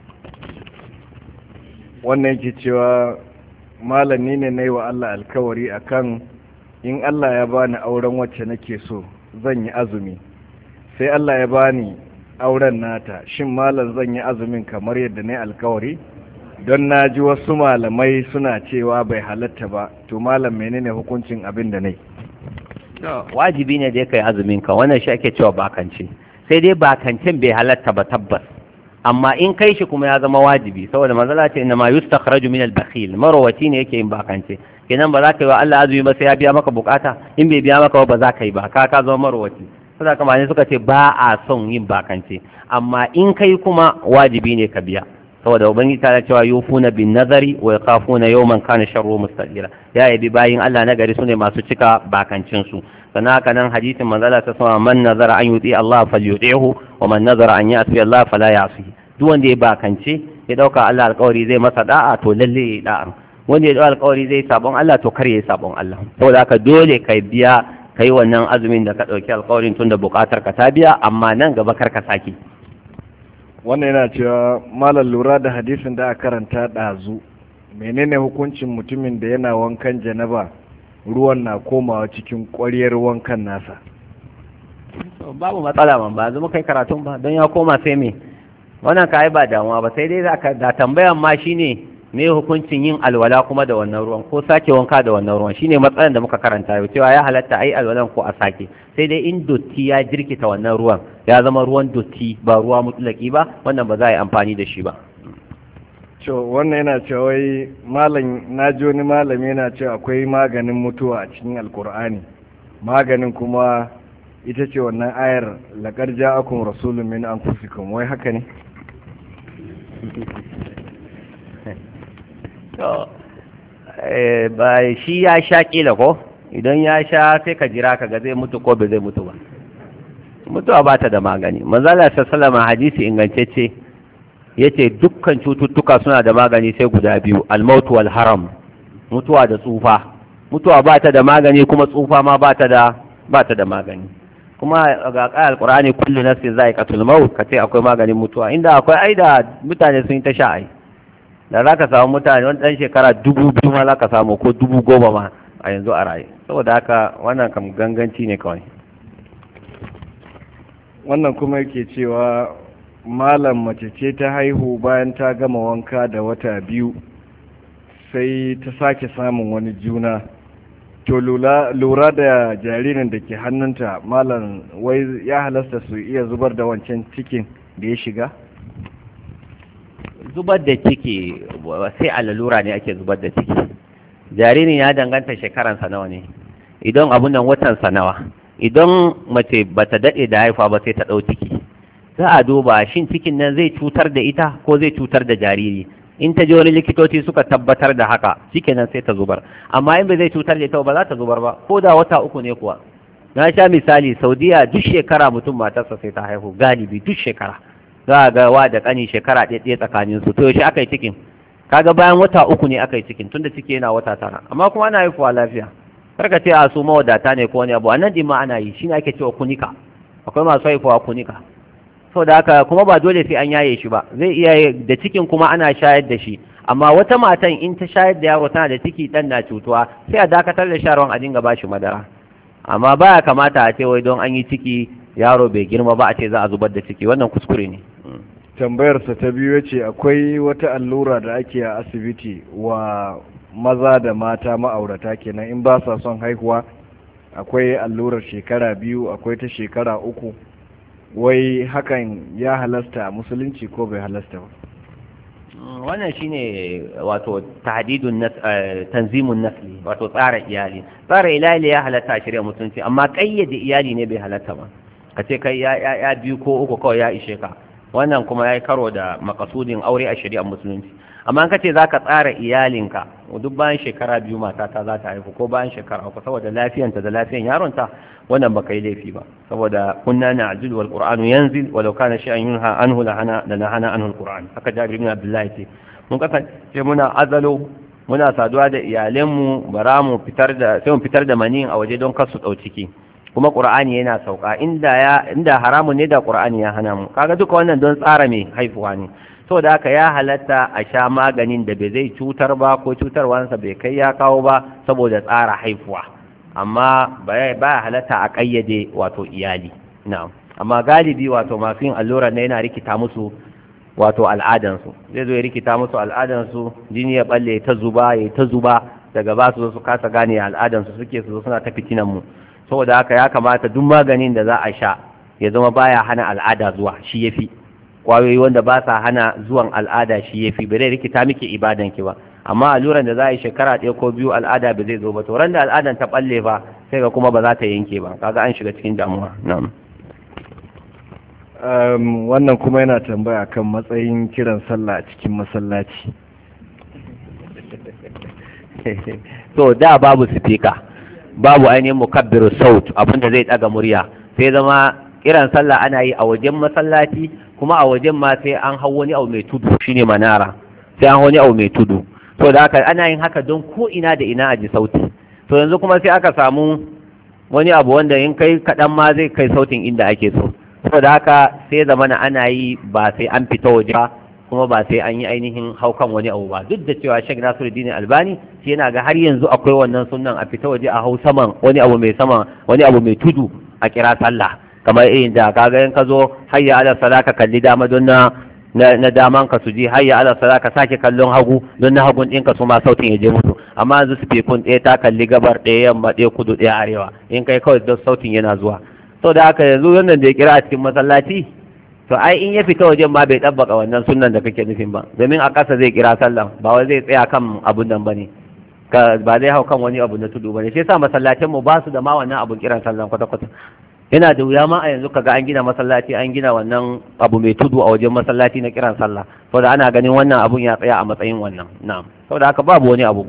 wannan yake cewa malami ne na yi wa Allah alkawari akan in Allah ya bani auren wacce nake so zan yi azumi sai Allah ya bani auren nata shin malam zan yi azumin kamar yadda na alkawari don na ji wasu malamai suna cewa bai halatta ba to malam menene hukuncin abin da nai wajibi ne dai kai azumin ka wannan shi ake cewa bakance sai dai bakancin bai halatta ba tabbas amma in kai shi kuma ya zama wajibi saboda manzala ce inna ma yustakhraju min al-bakhil marwati ne yake yin bakance kenan ba za ka yi wa Allah azumi ba sai ya biya maka bukata in bai biya maka ba za ka yi ba ka ka zama marwati saboda kamar ne suka ce ba a son yin bakance amma in kai kuma wajibi ne ka biya saboda ubangiji ta cewa yufuna bin nazari wa yakhafuna yawman kana sharru mustaqira ya yabi bayin Allah na gari sune masu cika bakancin su sannan haka nan hadisin manzala ta sama man nazara an yuti Allah falyuti'hu wa man nazara an ya'si Allah fala ya'si duk wanda ya bakance ya dauka Allah alƙawari zai masa da'a to lalle ya da'a wanda ya dauka alƙawari zai sabon Allah to kar ya sabon Allah saboda haka dole kai biya kai wannan azumin da ka dauki alƙawarin tunda buƙatar ka ta biya amma nan gaba kar ka saki wannan yana cewa malam lura da hadisin da aka karanta ɗazu menene hukuncin mutumin da yana wankan janaba ruwan na komawa cikin ƙwariyar wankan nasa babu matsala man ba zama kai karatun ba don ya koma sai me wannan ka ba damuwa ba sai dai da tambayan ma shine me hukuncin yin alwala kuma da wannan ruwan ko sake wanka da wannan ruwan shine matsalan da muka karanta yau cewa ya halatta ai alwalan ko a sake sai dai in dotti ya jirkita wannan ruwan ya zama ruwan dotti ba ruwa mutlaki ba wannan ba za a yi amfani da shi ba to wannan yana cewa wai malam na ji wani malami yana cewa akwai maganin mutuwa a cikin alkur'ani maganin kuma ita ce wannan ayar laqad ja'akum rasulun min anfusikum wai haka ne to ba shi ya sha kila ko idan ya sha sai ka jira ka ga zai mutu ko bai zai mutu ba mutuwa ba ta da magani manzala sallama hadisi ingantacce yace dukkan cututtuka suna da magani sai guda biyu almautu wal haram mutuwa da tsufa mutuwa ba ta da magani kuma tsufa ma ba ta da ba ta da magani kuma ga ƙayar alƙur'ani kullu nafsin za'iqatul maut kace akwai maganin mutuwa inda akwai aida mutane sun yi ta sha ai da za ka samu mutane wani ɗan shekara dubu biyu ma za ka samu ko dubu goma ma a yanzu a raye saboda haka wannan kam ganganci ne kawai wannan kuma yake cewa malam mace ce ta haihu bayan ta gama wanka da wata biyu sai ta sake samun wani juna to lura da jaririn da ke hannunta malam wai ya halasta su iya zubar da wancan cikin da ya shiga zubar da ciki sai a lalura ne ake zubar da ciki jaririn ya danganta shekaransa nawa ne idan abun nan watan nawa idan mace bata daɗe da haifa ba sai ta ɗau ciki za a duba shin cikin nan zai cutar da ita ko zai cutar da jariri in ta je wani likitoci suka tabbatar da haka shikenan sai ta zubar amma in bai zai cutar da ita ba za ta zubar ba ko da wata uku ne kuwa na sha misali saudiya duk shekara mutum matarsa sai ta haihu galibi duk shekara za a ga wa da kani shekara ɗaya tsakanin su to yaushe aka yi cikin kaga bayan wata uku ne aka yi cikin tunda ciki yana wata tara amma kuma ana haifuwa lafiya karka ce a su mawadata ne ko wani abu a nan ɗin ma ana yi shine ake cewa kunika akwai masu haifuwa kunika da haka kuma ba dole sai an yaye shi ba zai iya da cikin kuma ana shayar da shi amma wata matan in ta shayar da yaro tana da ciki dan na cutuwa sai a dakatar da sharon a dinga bashi madara amma baya kamata a ce wai don an yi ciki yaro bai girma ba a ce za a zubar da ciki wannan kuskure ne tambayarsa ta biyu ce akwai wata allura da ake a asibiti wa maza da mata ma'aurata kenan in ba sa son haihuwa akwai allurar shekara biyu akwai ta shekara uku wai hakan ya halasta a musulunci ko bai halasta ba wannan shine wato tahdidun tanzimun nasli wato tsara iyali tsara iyali ya halatta a shirya musulunci amma kayyade iyali ne bai halatta ba ka ce kai ya biyu ko uku kawai ya ishe ka wannan kuma ya yi karo da makasudin aure a shari'ar musulunci amma ka ce za ka tsara iyalinka duk bayan shekara biyu matata za ta haifu ko bayan shekara uku saboda lafiyanta da lafiyan yaronta wannan baka yi laifi ba saboda kunna na ajil wal qur'anu yanzil walau kana shay'an yunha anhu la hana la nahana anhu al qur'an haka jabir ibn abdullahi ce mun kasance muna azalo muna saduwa da iyalanmu bara mu fitar da sai mu fitar da maniyin a waje don kar su dau ciki kuma qur'ani yana sauka inda ya inda haramun ne da qur'ani ya hana mu kaga duka wannan don tsara mai haifuwa ne saboda haka ya halatta a sha maganin da bai zai cutar ba ko cutarwansa bai kai ya kawo ba saboda tsara haifuwa amma ba halatta a kayyade wato iyali na'am amma galibi wato masu yin allura ne yana rikita musu wato al'adansu zai zo ya rikita musu al'adansu jini ya balle ta zuba ya ta zuba daga ba su su kasa gane al'adansu suke su suna ta fitinan mu saboda haka ya kamata duk maganin da za a sha ya zama baya hana al'ada zuwa shi yafi kwayoyi wanda ba sa hana zuwan al'ada shi yafi ba zai rikita miki ibadan ki ba amma alluran da za a yi shekara ɗaya ko biyu al'ada ba zai zo ba to ran da al'adan ta balle ba sai ga kuma ba za ta yanke ba kaga an shiga cikin damuwa na'am um, wannan kuma yana tambaya kan matsayin kiran sallah a cikin masallaci so da babu sifika babu ainihin mukabbiru saut abinda zai daga murya sai zama kiran sallah ana yi a wajen masallaci kuma a wajen ma sai an hau wani abu mai tudu shine manara sai an wani abu mai tudu to da haka ana yin haka don ko ina da ina a ji sauti to yanzu kuma sai aka samu wani abu wanda in kai kaɗan ma zai kai sautin inda ake so saboda haka sai zamana ana yi ba sai an fita waje ba kuma ba sai an yi ainihin haukan wani abu ba duk da cewa Sheikh Nasiruddin Albani shi yana ga har yanzu akwai wannan sunnan a fita waje a hau saman wani abu mai sama wani abu mai tudu a kira sallah kamar irin da kaga in ka zo hayya ala sala ka kalli dama don na na daman ka su ji hayya ala sala ka sake kallon hagu don na hagun ɗinka su ma sautin ya je musu amma yanzu speakun ɗaya ta kalli gabar ɗaya yamma ɗaya kudu ɗaya arewa in kai kawai don sautin yana zuwa sau da haka yanzu wannan da ya kira a cikin masallaci to ai in ya fita wajen ma bai ɗabbaka wannan sunnan da kake nufin ba domin a ƙasa zai kira sallan ba wai zai tsaya kan abun nan bane ka ba zai hau kan wani abu na tudu bane shi yasa masallacin mu ba su da ma wannan abun kiran sallan kwata kwata yana da wuya ma a yanzu kaga an gina masallaci an gina wannan abu mai tudu a wajen masallaci na kiran sallah saboda ana ganin wannan abun ya tsaya a matsayin wannan na'am saboda haka babu wani abu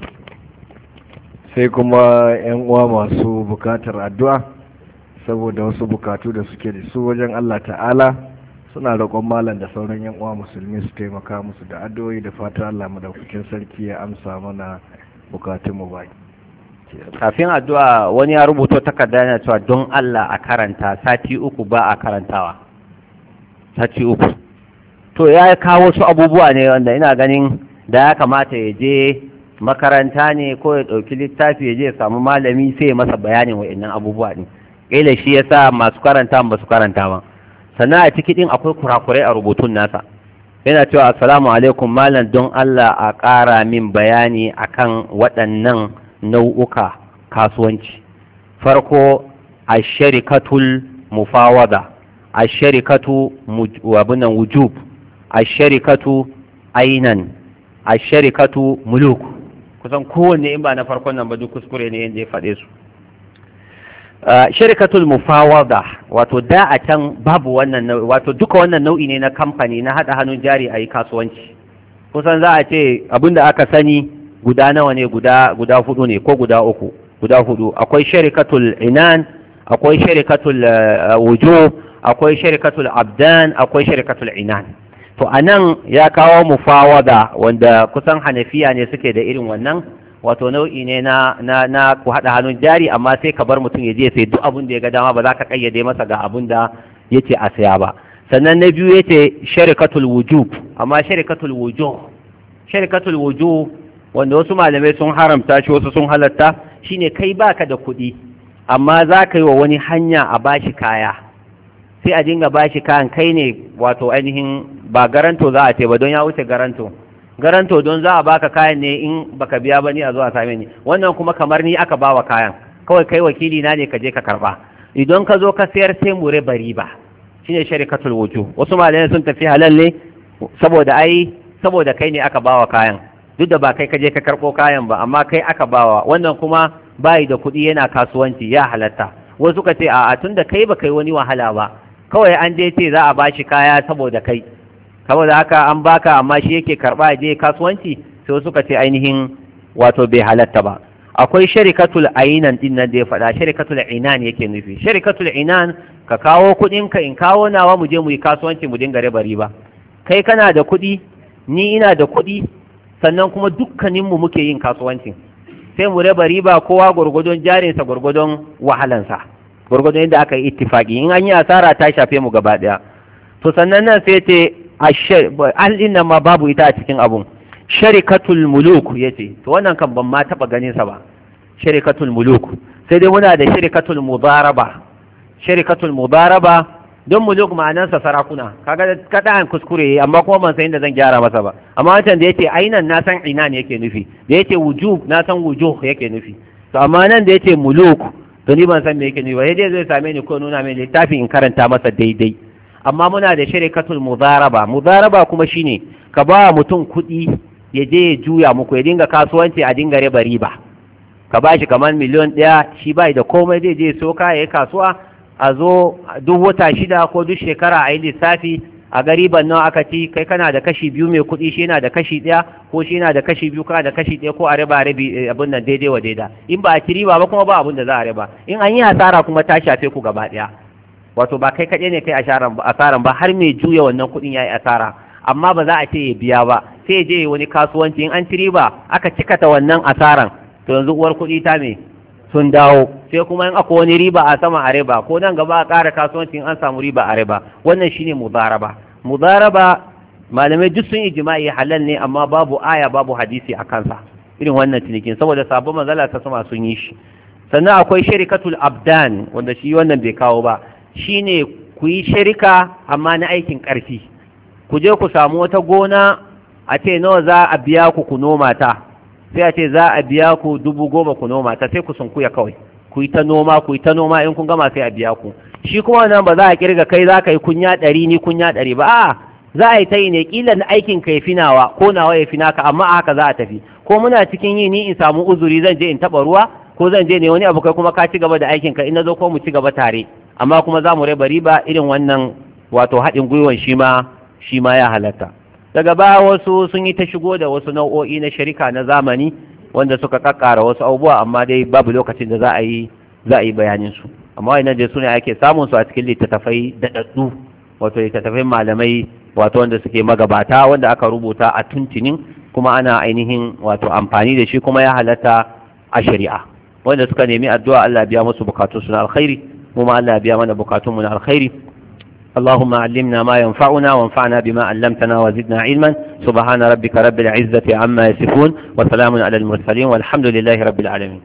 sai kuma yan uwa masu bukatar addu'a saboda wasu bukatu da suke da su wajen Allah ta'ala suna roƙon malam da sauran yan uwa musulmi su taimaka musu da addu'o'i da fatan Allah madaukakin sarki ya amsa mana bukatun mu baki kafin addu'a wani ya rubuto takarda yana cewa don Allah a karanta sati uku ba a karantawa sati uku to ya kawo su abubuwa ne wanda ina ganin da ya kamata ya je makaranta ne ko ya ɗauki littafi ya je ya samu malami sai ya masa bayanin wa'annan abubuwa ne ƙila shi ya sa masu karanta ba su karanta ba sannan a ciki ɗin akwai kurakurai a rubutun nasa yana cewa assalamu alaikum malam don Allah a ƙara min bayani akan waɗannan nau'uka kasuwanci farko a sharikatul mufawada a sharikatu wabinan wujub a sharikatu ainan a sharikatu muluk kusan kowanne in ba na farkon nan ba duk kuskure ne yadda ya faɗe su shirkatul mufawada wato da a can babu wannan nau'i wato duka wannan nau'i ne na kamfani na haɗa hannun jari a yi kasuwanci kusan za a ce abinda aka sani guda nawa ne guda guda hudu ne ko guda uku guda hudu akwai shirkatul inan akwai shirkatul wujo akwai shirkatul abdan akwai shirkatul inan to anan ya kawo mufawada wanda kusan hanafiya ne suke da irin wannan wato nau'i ne na na na ku haɗa hannun jari amma sai ka bar mutum ya je sai duk abin da ya ga dama ba za ka kayyade masa ga abin da yace a saya ba sannan na biyu yace sharikatul wujub amma sharikatul wujuh sharikatul wujuh wanda wasu malamai sun haramta shi wasu sun halatta shine kai baka da kuɗi amma za ka yi wa wani hanya a bashi kaya sai a dinga bashi kayan kai ne wato ainihin ba garanto za a ce ba don ya wuce garanto garanto don za a baka kayan ne in baka biya ba ni a zo a same ni wannan kuma kamar ni aka bawa kayan kawai kai wakili na ne ka je ka karba idan ka zo ka sayar sai mu riba riba shine sharikatul wuju wasu malamai sun tafi halal ne saboda ai saboda kai ne aka bawa kayan duk da ba kai ka je ka karbo kayan ba amma kai aka bawa wannan kuma bayi da kuɗi yana kasuwanci ya halatta wasu ka ce a'a tunda kai ba kai wani wahala ba kawai an je ce za a bashi kaya saboda kai saboda haka an baka amma shi yake karba je kasuwanci sai suka ce ainihin wato bai halatta ba akwai sharikatul ainan din nan da ya faɗa sharikatul inan yake nufi sharikatul inan ka kawo kuɗin ka in kawo nawa mu je mu yi kasuwanci mu dinga riba riba kai kana da kuɗi ni ina da kuɗi sannan kuma dukkanin mu muke yin kasuwancin sai mu raba riba kowa gwargwadon jarinsa gwargwadon wahalansa gwargwadon yadda aka yi ittifaki in an yi asara ta shafe mu gaba ɗaya to sannan nan sai ce al'in nan ma babu ita a cikin abun sharikatul muluk ya ce to wannan kan ban ma taɓa ganin sa ba sharikatul muluk sai dai muna da sharikatul mudaraba sharikatul mudaraba don muluk ma'anansa sarakuna kaga kada an kuskure amma kuma ban san inda zan gyara masa ba amma wancan da yace ainan na san inan yake nufi da yace wujub na san wujuh yake nufi to amma nan da yace muluk to ni ban san me yake nufi ba sai dai zai same ni ko nuna mai littafin in karanta masa daidai amma muna da shirikatul mudaraba mudaraba kuma shine ka ba mutum kuɗi ya je ya juya muku ya dinga kasuwanci a dinga riba riba ka ba shi kamar miliyon ɗaya shi bai da komai zai je so ya yi kasuwa a zo duk wata shida ko duk shekara a yi lissafi a gariban nawa aka ci kai kana da kashi biyu mai kuɗi shi yana da kashi ɗaya ko shi yana da kashi biyu kana da kashi ɗaya ko a riba rabi abin nan daidai wa daida in ba a ci riba ba kuma ba abin da za a riba in an yi hasara kuma ta shafe ku gaba ɗaya wato ba kai kaɗai ne kai asaran ba har mai juya wannan kuɗin ya yi asara amma ba za a ce ya biya ba sai je wani kasuwanci in an ci riba aka cikata wannan asaran to yanzu uwar kuɗi ta me sun dawo sai kuma in akwai wani riba a sama a riba ko nan gaba a ƙara kasuwanci in an samu riba a riba wannan shine mudaraba mudaraba malamai duk sun ijma'i halal ne amma babu aya babu hadisi a kansa irin wannan cinikin saboda sabon manzala ta sama sun yi shi sannan akwai sharikatul abdan wanda shi wannan bai kawo ba shine ku yi shirika amma na aikin ƙarfi ku je ku samu wata gona a ce nawa za a biya ku ku noma ta sai a ce za a biya ku dubu goma ku noma ta sai ku sunkuya kawai ku yi ta noma ku yi ta noma in kun gama sai a biya ku shi kuma nan ba za a kirga kai za ka yi kunya ɗari ni kunya ɗari ba a za a yi ta yi ne ƙila na aikin ka ya fi nawa ko nawa ya fi naka amma a haka za a tafi ko muna cikin yi ni in samu uzuri zan je in taɓa ruwa ko zan je ne wani abu kai kuma ka ci gaba da aikin ka in na zo ko mu ci gaba tare amma kuma za mu raba riba irin wannan wato haɗin gwiwan shi ma shi ma ya halatta daga baya wasu sun yi ta shigo da wasu nau'o'i na sharika na zamani wanda suka kakkara wasu abubuwa amma dai babu lokacin da za a yi za a yi bayanin su amma wannan dai sune ake samun su a cikin littattafai daɗaɗɗu wato littattafai malamai wato wanda suke magabata wanda aka rubuta a tuntunin kuma ana ainihin wato amfani da shi kuma ya halatta a shari'a wanda suka nemi addu'a Allah biya musu bukatun su na alkhairi kuma Allah biya mana bukatun mu na alkhairi اللهم علمنا ما ينفعنا وانفعنا بما علمتنا وزدنا علما سبحان ربك رب العزة عما يصفون وسلام على المرسلين والحمد لله رب العالمين